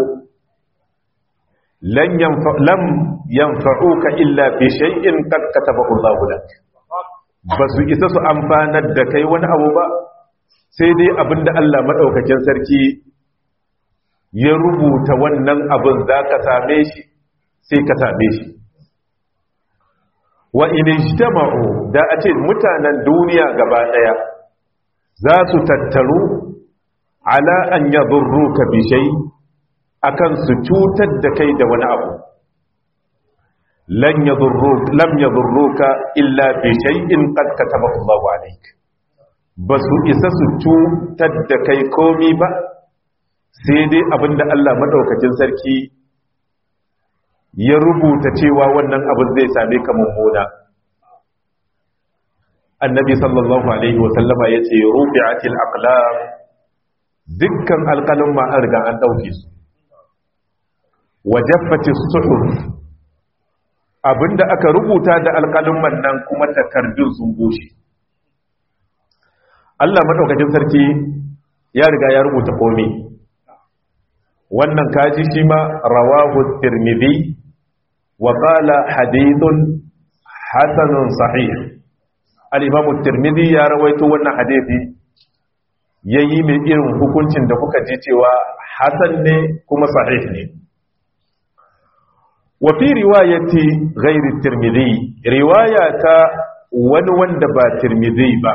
lam yanfa'uka illa fi shay'in qad katabahu Allahu lak ba su isa su amfanar da kai wani abu ba sai dai abinda Allah madaukakin sarki ya rubuta wannan abin zaka same shi sai ka same shi wa in ijtama'u da a ce mutanen duniya gaba daya za su tattaru ala an yadurruka bi shay akan su cutar da kai da wani abu lan yadurruka lam yadurruka illa bi shay'in qad katabahu Allahu alayk basu isa su cutar da kai komi ba sai dai abinda Allah madaukakin sarki ya rubuta cewa wannan abin zai same ka mummuna annabi sallallahu alaihi wasallama ya ce rufi'atil aqlam dukkan alƙalin ma an riga an ɗauke su wajaffatis suhuf abinda aka rubuta da alƙalin nan kuma takardun sun bushe Allah madaukakin sarki ya riga ya rubuta komai wannan kaji shi ma rawahu tirmidhi wa qala hadithun hasanun sahih al-imam tirmidhi ya rawaito wannan hadisi yayi mai irin hukuncin da kuka ji cewa hasan ne kuma sahih ne wa fi riwayati ghairi tirmidhi riwayata wani wanda ba tirmidhi ba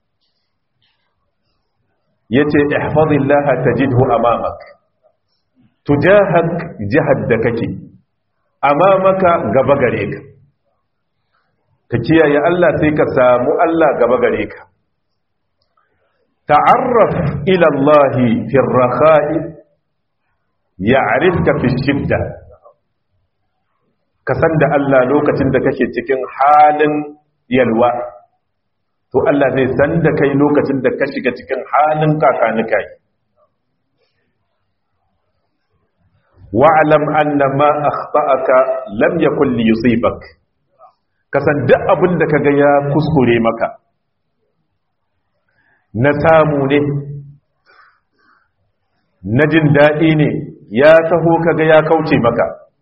yace ihfazillaha tajidhu amamak tujahak jihad da kake amamaka gaba gare ka ka kiyaye Allah sai ka samu Allah gaba gare ka ta'arraf ila Allah fi ar-rakha'i ya'rifka fi shidda ka san da Allah lokacin da kake cikin halin yalwa to Allah zai san da kai lokacin da ka shiga cikin halin kakanika yi wa'alam anna ma akhta'aka lam yakun li yusibak kasan duk abin da kaga ya kuskure maka na samu ne na jin daɗi ne ya taho kaga ya kauce maka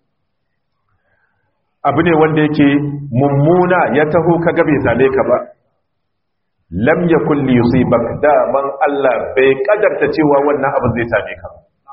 abu ne wanda yake mummuna ya taho kaga bai same ka ba lam yakun li yusibak daman Allah bai kadarta cewa wannan abu zai same ka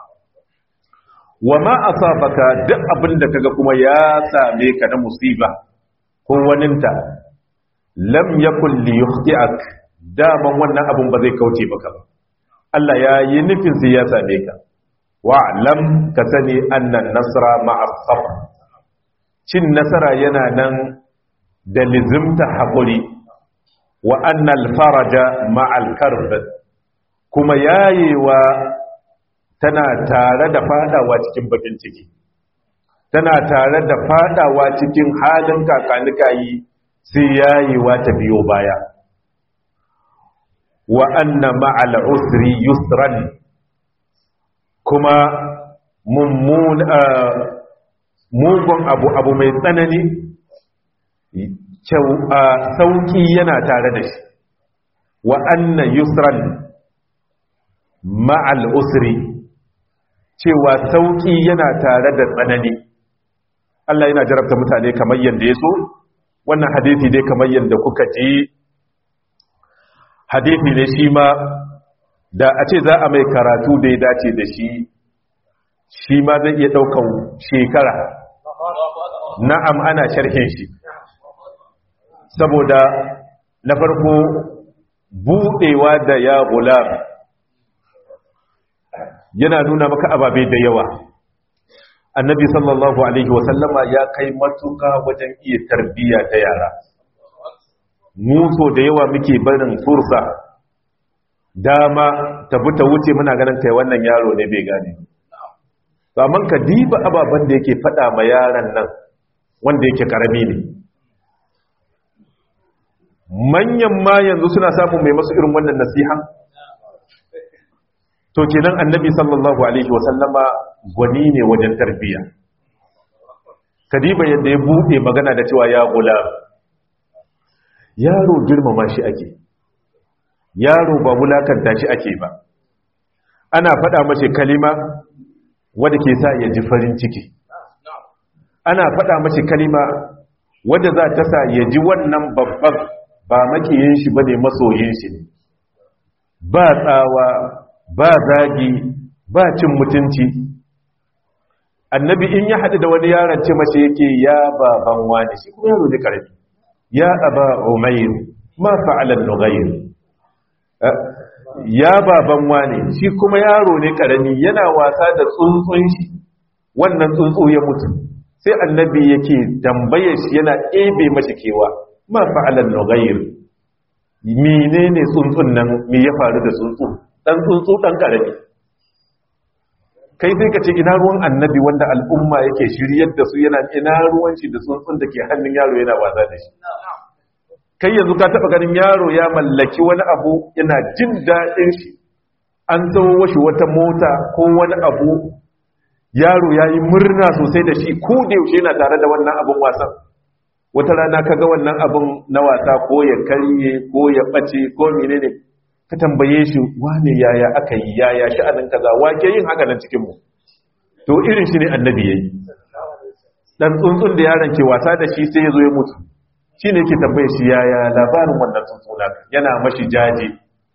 wa ma asabaka duk abin da kaga kuma ya same ka na musiba ko waninta lam yakun li yukhti'ak daman wannan abun ba zai kauce maka ba Allah ya yi nufin sai ya same ka wa lam ka sani annan nasra ma'a sabr cin nasara yana nan da lizimta haƙuri wa annal faraja ma'al karb kuma yayewa tana tare da fadawa cikin bakin ciki tana tare da fadawa cikin halin kakanikayi sai yayewa ta biyo baya wa anna ma'al usri yusran kuma mummun mugun abu abu mai tsanani sauki yana tare da shi wa anna yusran ma'al usri cewa sauki yana tare da tsanani Allah yana jarabta mutane kamar yadda ya so wannan hadithi dai kamar yadda kuka ji hadithi ne shi ma da a ce za a mai karatu da ya dace da shi shi ma zai iya ɗaukan shekara na'am ana sharhin shi saboda na farko buɗewa da ya gulam yana nuna maka ababe da yawa annabi sallallahu alaihi wasallama ya kai matuka wajen iya tarbiyya ta yara muso da yawa muke barin fursa dama tabi ta wuce muna ganin kai wannan yaro ne bai gane amma ka diba ababen da yake fada ma yaran nan wanda yake karami ne manyan ma yanzu suna samun mai masu irin wannan nasiha to kenan annabi sallallahu alaihi wasallama gwani ne wajen tarbiya kadiba yadda ya bude magana da cewa ya gula yaro girmama shi ake yaro ba wulakanta shi ake ba ana faɗa mace kalima wadda ke sa ya ji farin ciki ana faɗa mace kalima wadda za ta sa ya ji wannan babban ba makiyin shi ba ne masoyin shi ne ba tsawa ba zagi ba cin mutunci annabi in ya haɗu da wani yaron ce mace yake ya baban wani shi kuma yaro ne karami ya aba umair ma fa'alan nughayr ya baban wani shi kuma yaro ne karami yana wasa da tsuntsun shi wannan tsuntsu ya mutu sai annabi yake tambaye shi yana ebe mashi kewa ma fa'alan nughayr menene tsuntsun nan me ya faru da tsuntsu dan tsuntsu dan karami kai sai ka ce ina ruwan annabi wanda al'umma yake shiryar da su yana ina ruwan shi da tsuntsun da ke hannun yaro yana wasa da shi kai yanzu ka taba ganin yaro ya mallaki wani abu yana jin daɗin shi an tsawo shi wata mota ko wani abu yaro ya yi murna sosai da shi ko da yaushe yana tare da wannan abun wasan wata rana ka ga wannan abun na wasa ko ya karye ko ya ɓace ko menene ka tambaye shi wane yaya aka yi yaya sha'anin kaza wake yin haka nan cikin mu to irin shi ne annabi yayi dan tsuntsun da yaron ke wasa da shi sai ya zo ya mutu shine yake tambaye shi yaya labarin wannan tsuntsuna yana mashi jaje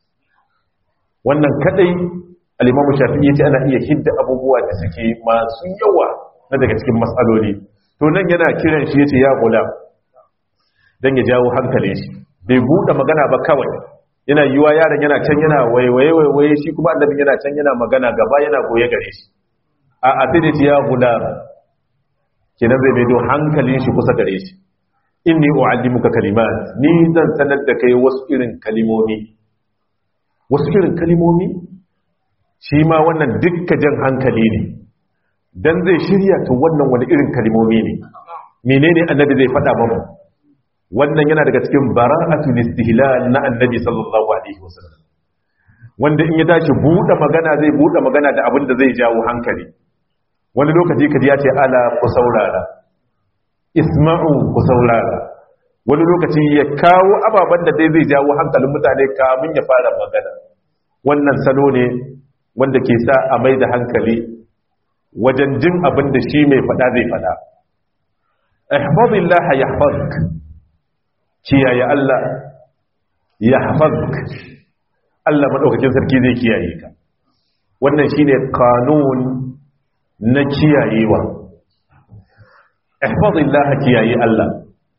wannan kadai al-Imam Shafi'i yace ana iya hidda abubuwa da suke masu yawa na daga cikin matsaloli to nan yana kiran shi yace ya gula dan ya jawo hankalin shi bai bude magana ba kawai yana yiwa yaron yana can yana waiwaye waiwaye shi kuma annabi yana can yana magana gaba yana goye gare shi a asiriti ya gula kenan zai maido hankalin shi kusa gare shi inni u'allimuka kalimat ni zan sanar da kai wasu irin kalimomi wasu irin kalimomi shi ma wannan dukka jan hankali ne dan zai shirya to wannan wani irin kalimomi ne menene annabi zai faɗa mamu wannan yana daga cikin bara'atul istihlal na annabi sallallahu alaihi wasallam wanda in ya tashi bude magana zai bude magana da abin da zai jawo hankali wani lokaci kaji ya ce ala ku saurara isma'u ku saurara wani lokaci ya kawo ababen da dai zai jawo hankalin mutane kamun ya fara magana wannan salo ne wanda ke sa a mai da hankali wajen jin abin da shi mai fada zai fada ihfazillah yahfazuk kiyaye Allah yahfazuk Allah madaukakin sarki zai kiyaye ka wannan shine kanun na kiyayewa ihfazillah kiyaye Allah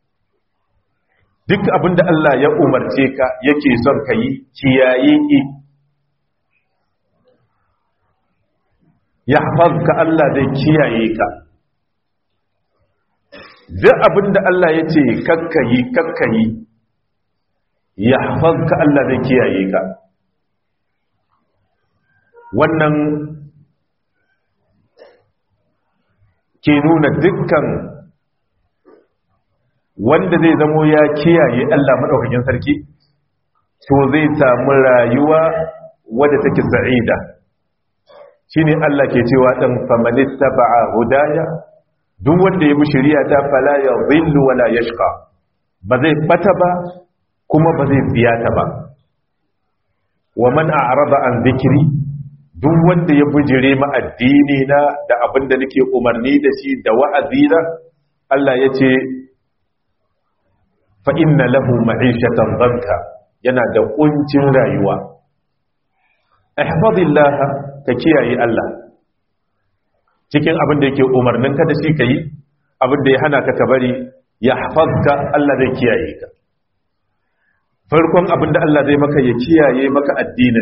duk abinda Allah ya umarce ka yake son ka yi kiyaye i yahfazka Allah zai kiyaye ka duk abinda Allah ya ce kakkayi kakkayi yahfazka Allah zai kiyaye ka wannan ke nuna dukkan wanda zai zamo ya kiyaye Allah maɗaukakin sarki to zai samu rayuwa wadda take sa'ida shine Allah ke cewa dan famanista ba'a hudaya duk wanda ya bi shari'a ta fala ya dhillu wala yashqa ba zai bata ba kuma ba zai ta ba wa man a'rada an dhikri duk wanda ya bujire ma addini na da abinda nake umarni da shi da wa'azi na Allah ya ce fa inna lahu ma'ishatan dhanka yana da kuncin rayuwa ihfazillah ka kiyaye Allah cikin abin da yake umarnin ka da shi kai abin da ya hana ka ka bari yahfazka Allah zai kiyaye ka farkon abin da Allah zai maka ya kiyaye maka addinin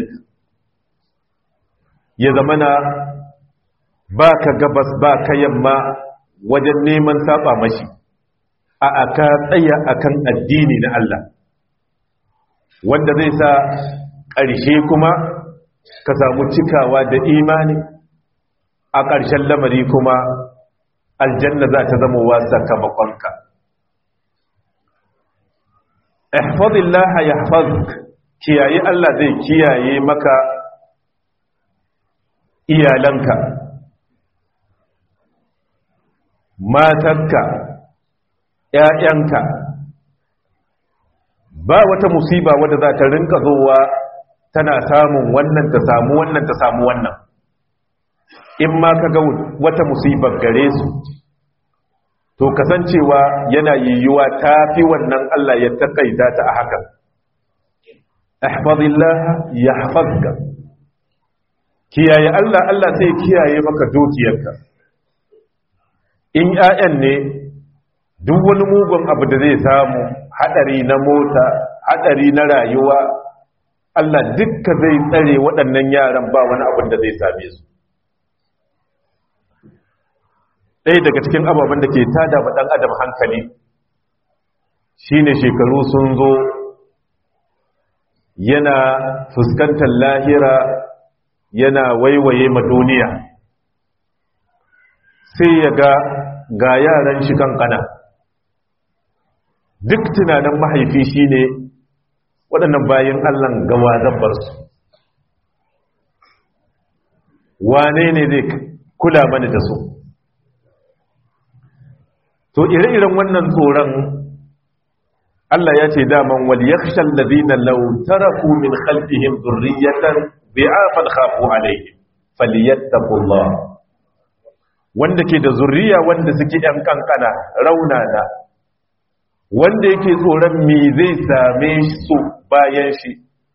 ya zamana ba ka gabas ba ka yamma wajen neman saba mashi a aka tsaya akan addini na Allah wanda zai sa ƙarshe kuma ka samu cikawa da imani a ƙarshen lamari kuma aljanna za ta zama wasa sakamakonka ihfazillah yahfazuk kiyaye Allah zai kiyaye maka iyalanka matarka ‘ya'yanka ba wata musiba wadda za ta rinka zowa tana samun wannan ta samu wannan ta samu wannan in ma ka ga wata musibar gare su to kasancewa yana yiwuwa ta fi wannan Allah ya taƙaita ta a hakan ahfazillah ya hafazka kiyaye Allah Allah sai kiyaye maka dukiyarka in ƴaƴan ne duk wani mugun abu da zai samu hadari na mota hadari na rayuwa Allah dukka zai tsare waɗannan yaran ba wani abin da zai same su ɗaya daga cikin ababen da ke tada wa ɗan adam hankali shine shekaru sun zo yana fuskantar lahira yana waiwaye ma duniya sai ya ga ga yaran shi kankana duk tunanin mahaifi shine waɗannan bayan allan gawa zabbar su wane ne zai kula mana da su to ire-iren wannan tsoron Allah ya ce daman wal yakhshal ladina law taraku min khalfihim dhurriyatan bi'afan khafu alaihim falyattaqullah wanda ke da zurriya wanda suke yan kankana raunana wanda yake tsoron me zai same su bayan shi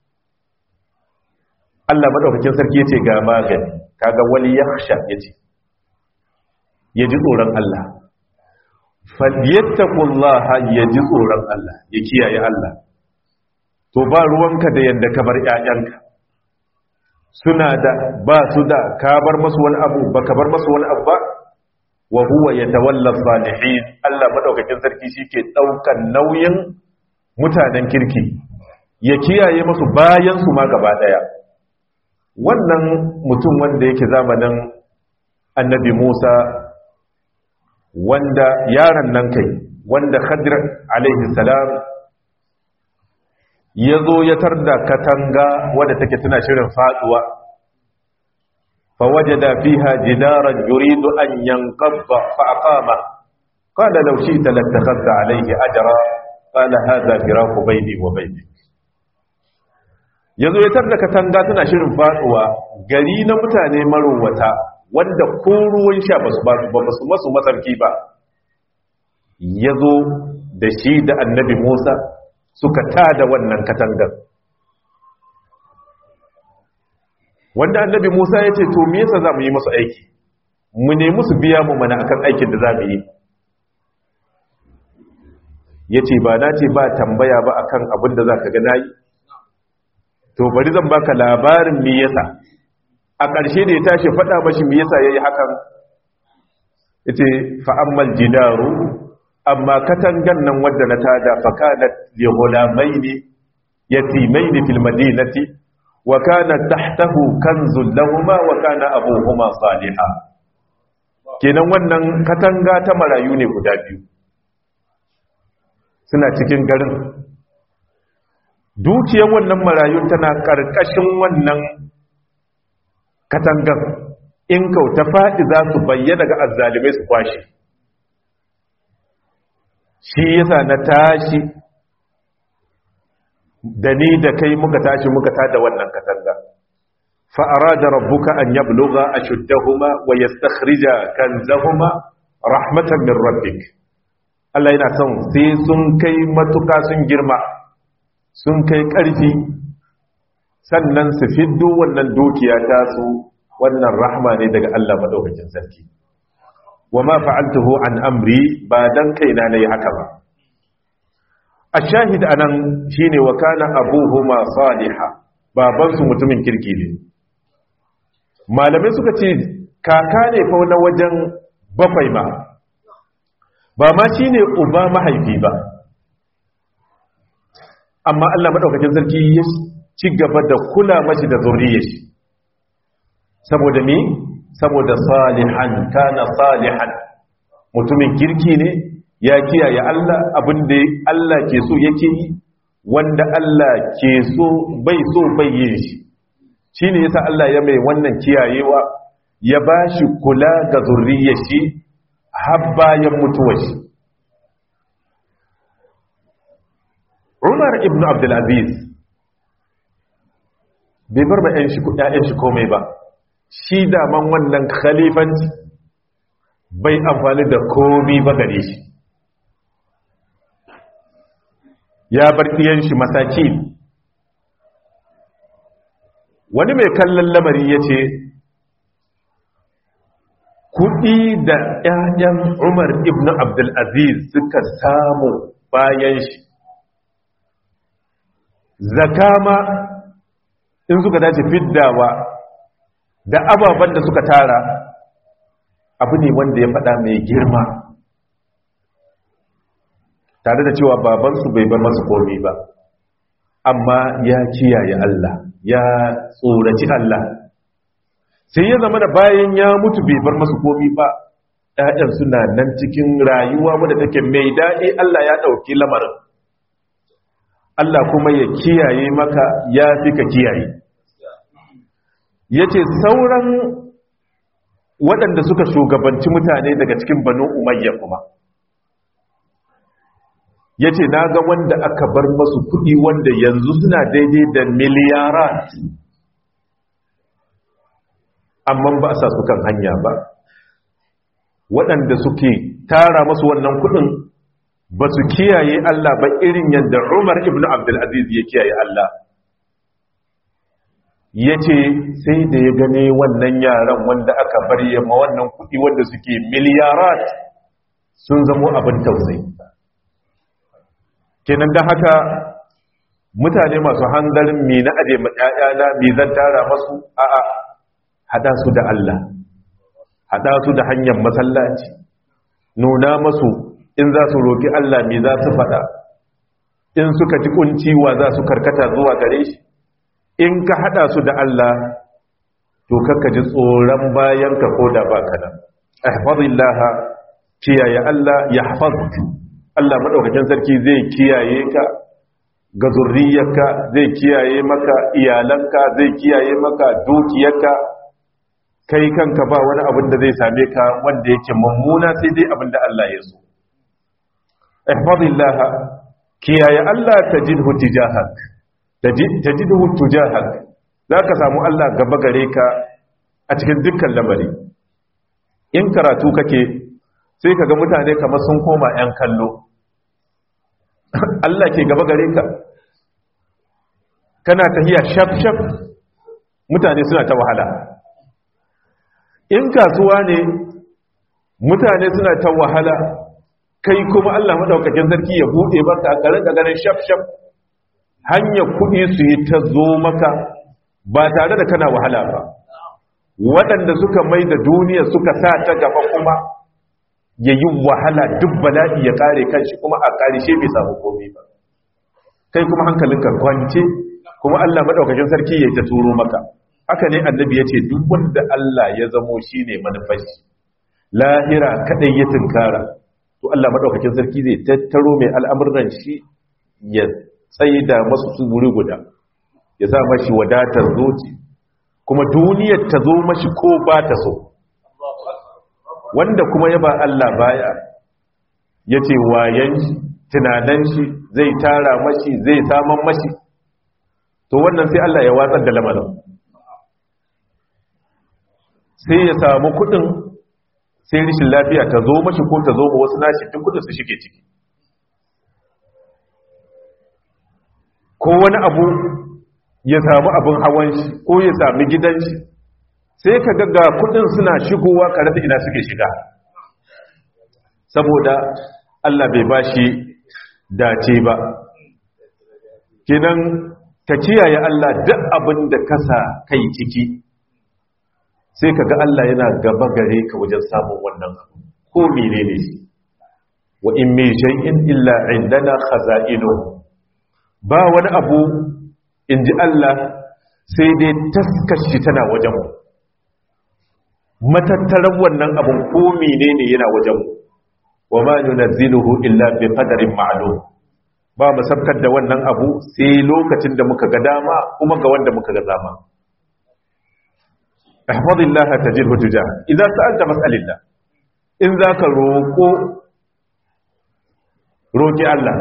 Allah madaukakin sarki yace ga magani kaga wal yakhsha yace yaji tsoron Allah falyattaqullaha yaji tsoron Allah ya kiyaye Allah to ba ruwanka da yanda ka bar ƴaƴanka suna da ba su da ka bar masu wani abu ba ka bar masu wani abu ba wa huwa yatawalla salihin Allah madaukakin sarki shike daukan nauyin mutanen kirki ya kiyaye masu bayan su ma gaba daya wannan mutum wanda yake zamanin annabi Musa wanda yaron nan kai wanda Khadir alaihi salam ya zo ya tarda katanga wadda take tana shirin faduwa فوجد فيها جدارا يريد أن ينقض فأقامه قال لو شئت لاتخذت عليه أجرا قال هذا فراق بيني وبينك yazo ya tarda katanga tana shirin faduwa gari na mutane marowata wanda ko ruwan sha basu ba su masu matsarki ba yazo da shi da annabi Musa suka tada wannan katangar wanda annabi Musa ya ce to me yasa za mu yi masu aiki mu ne musu biya mu mana akan aikin da za mu yi ya ce ba na ce ba tambaya ba akan abin da za ka gana yi to bari zan baka labarin me yasa a ƙarshe da ya tashi faɗa mashi me yasa ya yi hakan ya ce fa'ammal jidaru amma katangan nan wadda na tada fakanat li ghulamaini yatimaini fil madinati wa kana tahtahu kanzun lahumma wa kana abuhuma salihan kenan wannan katanga ta marayu ne guda biyu suna cikin garin dukiyar wannan marayun tana karkashin wannan katangan in kauta faɗi za su bayyana ga azzalimai su kwashe shi yasa na tashi da ni da kai muka tashi muka tada wannan katanga fa arada rabbuka an yablugha ashuddahuma wa yastakhrija kanzahuma rahmatan min rabbik Allah yana son sai sun kai matuka sun girma sun kai ƙarfi sannan su fiddo wannan dukiya ta su wannan rahma ne daga Allah madaukakin sarki wa ma fa'altuhu an amri ba dan kaina nayi haka ba ashahid anan shine wa kana abuhuma salihah baban su mutumin kirki ne malamai suka ce kaka ne fa na wajen bakwai ma ba ma shine uba mahaifi ba amma Allah madaukakin sarki ya ci gaba da kula mashi da zuriyar shi saboda mi saboda salihan kana salihan mutumin kirki ne ya kiyaye Allah abinda Allah ke so yake yi wanda Allah ke so bai so bai yin shi shine yasa Allah ya mai wannan kiyayewa ya bashi kula ga zuriyar shi har bayan mutuwar shi Umar ibn Abdul Aziz bai bar ba ƴan shi ƴaƴan shi komai ba shi daman wannan khalifanci bai amfani da komai ba gare shi ya bar ɗiyan shi masaki wani mai kallon lamari ya ce kuɗi da ‘ya'yan umar ibn abdulaziz suka samu bayan shi zakama in suka dace fiddawa da ababen da suka tara abu ne wanda ya faɗa mai girma tare da cewa babansu bai bar masu komi ba amma ya kiyaye Allah ya tsoraci Allah sai ya zama da bayan ya mutu bai bar masu komi ba ɗaɗan suna nan cikin rayuwa wadda take mai daɗi Allah ya ɗauki lamarin Allah kuma ya kiyaye maka ya fi ka kiyaye ya ce sauran waɗanda suka shugabanci mutane daga cikin banu umayya kuma ya ce na ga wanda aka bar masu kuɗi wanda yanzu suna daidai da miliyarat amma ba a sa su kan hanya ba waɗanda suke tara masu wannan kuɗin ba su kiyaye Allah ba irin yadda Umar ibn Abdulaziz ya kiyaye Allah ya ce sai da ya gane wannan yaran wanda aka bar yamma wannan kuɗi wanda suke miliyarat sun zamo abin tausayi kenan da haka mutane masu hanzarin mi na aje na mi zan tara masu a'a hada su da Allah hada su da hanyar masallaci nuna masu in za su roki Allah mi za su fada in suka ji kunciwa za su karkata zuwa gare shi in ka hada su da Allah to kakka ji tsoron bayan ka koda baka nan ihfazillah kiyaye Allah yahfazuk Allah maɗaukakin sarki zai kiyaye ka ga zurriyarka zai kiyaye maka iyalanka zai kiyaye maka dukiyarka kai kanka ba wani abin da zai same ka wanda yake mummuna sai dai abin da Allah ya so ihfazillah kiyaye Allah tajidhu tijahak tajiduhu tujahak zaka samu Allah gaba gare ka a cikin dukkan lamari in karatu kake sai kaga mutane kamar sun koma yan kallo Allah ke gaba gare ka kana tahiya shaf shaf mutane suna ta wahala in kasuwa ne mutane suna ta wahala kai kuma Allah madaukakin sarki ya bude baka a garin garin shaf shaf hanyar kuɗi su yi ta zo maka ba tare da kana wahala ba waɗanda suka mai da duniya suka sa ta gaba kuma ya yi wahala duk bala'i ya kare kanshi kuma a ƙarishe bai samu komai ba kai kuma hankalinka kwance kuma Allah madaukakin sarki ya ta turo maka haka ne annabi ya ce duk wanda Allah ya zamo shi ne manufashi lahira kadai ya tunkara to Allah madaukakin sarki zai tattaro mai al'amuran shi ya tsaida masu su wuri guda ya sa mashi wadatar zoci kuma duniyar ta zo mashi ko ba ta so wanda kuma ya ba Allah baya ya ce wayan shi tunanan shi zai tara mashi zai saman mashi to wannan sai Allah ya watsar da lamarin sai ya samu kudin sai rishin lafiya ta zo mashi ko ta zo ma wasu nashi duk kudin su shige ciki ko wani abu ya samu abin hawan shi ko ya sami gidan shi sai ka ga kudin suna shigowa kare da ina suke shiga saboda Allah bai bashi dace ba kinan ka kiyaye Allah duk abin da kasa kai ciki sai ka ga Allah yana gaba gare ka wajen samun wannan abu ko menene shi wa in min shay'in illa indana khaza'inu ba wani abu inji Allah sai dai taskashi tana wajen mu matattaran wannan abun ko menene yana wajen mu wa ma nunazziluhu illa bi qadarin ma'lum ba mu sabkar da wannan abu sai lokacin da muka ga dama kuma ga wanda muka ga dama ihfazillah tajidhu tujah idan sa'alta mas'alillah in zaka roko roki Allah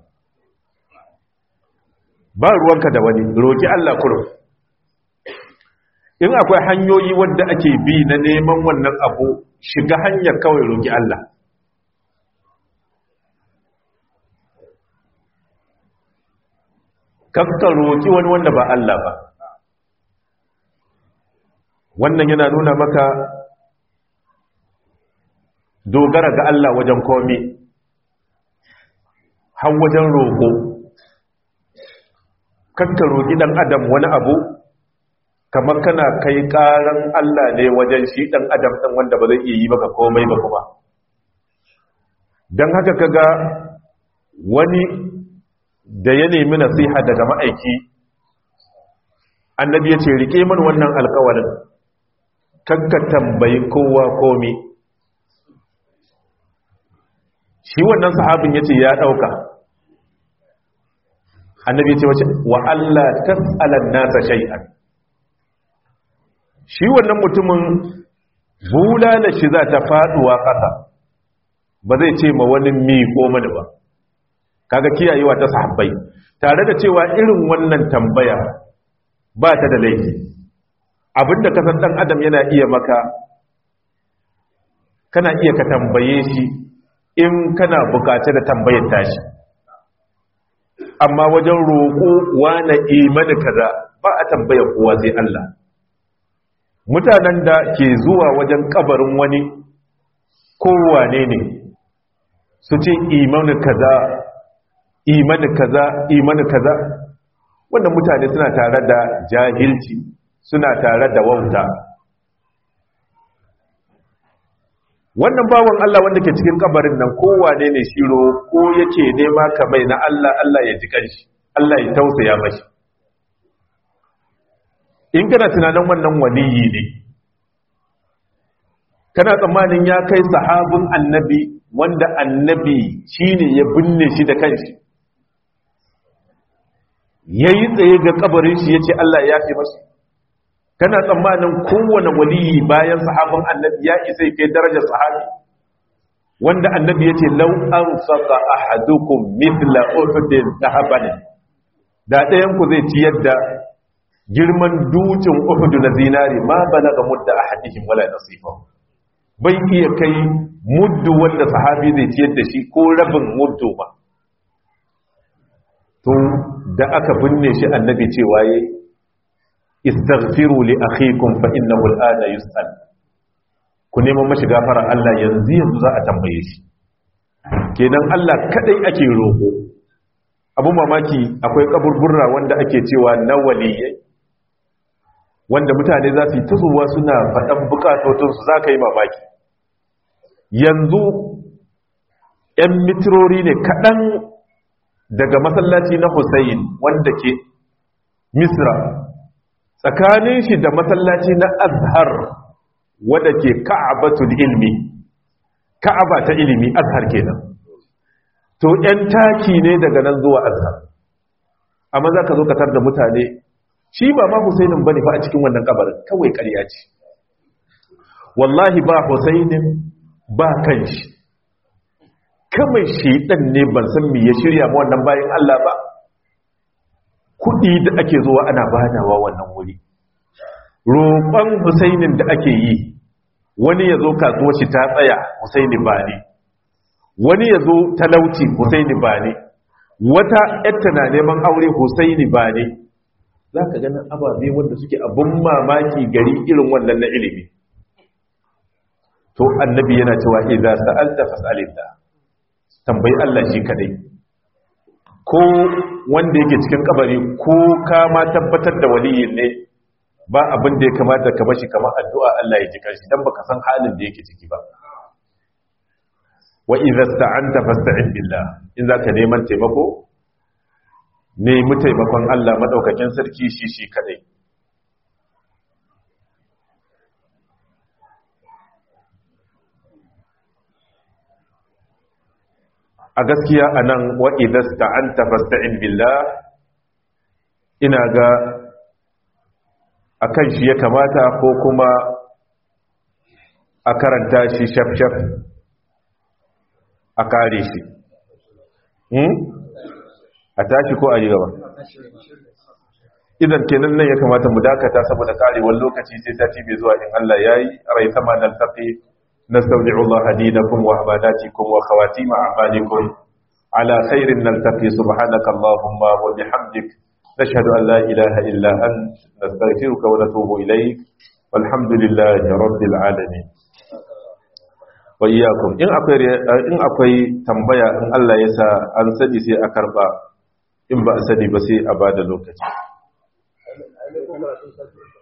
ba ruwanka da wani roki Allah kurum in akwai hanyoyi wadda ake bi na neman wannan abu shiga hanyar kawai roki Allah kakka roki wani wanda ba Allah ba wannan yana nuna maka dogara ga Allah wajen komi har wajen roƙo kakka roƙi ɗan adam wani abu kamar kana kai ƙaran Allah ne wajen shi ɗan adam ɗan wanda ba zai iya yi maka komai ba kuma don haka kaga wani da ya nemi nasiha daga ma'aiki annabi ya ce rike min wannan alkawarin kakka tambayi kowa komi shi wannan sahabin ya ce ya ɗauka annabi ya ce wace wa Allah tas'alan nasa shay'an shi wannan mutumin bulala shi za ta faduwa ƙasa ba zai ce ma wani mi ko mani ba kaga kiyayewa ta sahabbai tare da cewa irin wannan tambaya ba ta da laifi abinda ka san dan adam yana iya maka kana iya ka tambaye shi in kana bukace da tambayar tashi amma wajen roƙo wane imani kaza ba a tambaya kowa sai Allah mutanen da ke zuwa wajen kabarin wani kowane ne su ce imani kaza imani kaza imani kaza wannan mutane suna tare da jahilci suna tare da wauta wannan bawan Allah wanda ke cikin kabarin nan kowane ne shiro ko yake nema kamai na Allah Allah ya ji kanshi Allah ya tausaya mashi in kana tunanin wannan waliyi ne kana tsammanin ya kai sahabin annabi wanda annabi shine ya binne shi da kanshi yayi tsaye ga kabarin shi yace Allah ya yafe masa kana tsammanin kowane waliyi bayan sahabin annabi ya isa kai darajar sahabi wanda annabi yace law anfaqa ahadukum mithla uhudin dhahaban da ɗayan ku zai ciyar da girman dukin uhudu na zinari ma balaga mudda ahadihim wala nasifahu bai iya kai muddu wanda sahabi zai ciyar da shi ko rabin muddu ba to da aka binne shi annabi cewa yayi istaghfiru li akhikum fa innahu al'ana yus'al ku neman mashi gafara Allah yanzu yanzu za a tambaye shi kenan Allah kadai ake roƙo abu mamaki akwai kaburburra wanda ake cewa na waliyai wanda mutane za su yi tuzuwa suna faɗan bukatotunsu za ka yi mamaki yanzu 'yan mitirori ne kaɗan daga masallaci na Hussein wanda ke Misra tsakanin shi da masallaci na Azhar wanda ke Ka'abatul ilmi Ka'aba ta ilimi Azhar kenan to 'yan taki ne daga nan zuwa Azhar amma za ka zo katar da mutane shi ba ma Husainin bane fa a cikin wannan kabarin kawai ƙarya ce wallahi ba Husainin ba kanshi kamar shedan ne ban san me ya shirya ma wannan bayan Allah ba kudi da ake zuwa ana badawa wannan wuri roƙon Husainin da ake yi wani ya zo kasuwar shi ta tsaya Husaini ba ne wani ya zo talauci Husaini ba ne wata yatta na neman aure Husaini ba ne za ka ganin ababe wanda suke abin mamaki gari irin wannan na ilimi to annabi yana cewa idza sa'alta fas'alillah tambayi Allah shi kadai ko wanda yake cikin kabari ko ka ma tabbatar da waliyin ne ba abin da ya kamata ka bashi kamar addu'a Allah ya ji kanshi dan baka san halin da yake ciki ba wa idza sta'anta fasta'in billah in zaka neman taimako nemi taimakon Allah madaukakin sarki shi shi kadai a gaskiya anan wa idza sta'anta fasta'in billah ina ga akan shi ya kamata ko kuma a karanta shi shaf-shaf a kare shi a tashi ko a yi gaba idan kenan nan ya kamata mu dakata saboda karewar lokaci sai sati bai zuwa in Allah yayi rai sama nan tafi nastaudi'u Allah dinakum wa ibadatikum wa khawatim a'malikum ala khairin naltaqi subhanaka allahumma wa bihamdik nashhadu an la ilaha illa ant nastaghfiruka wa natubu ilayk walhamdulillahi rabbil alamin wa iyyakum in akwai in akwai tambaya in Allah ya sa an sani sai a karba in ba a sani ba sai a bada lokaci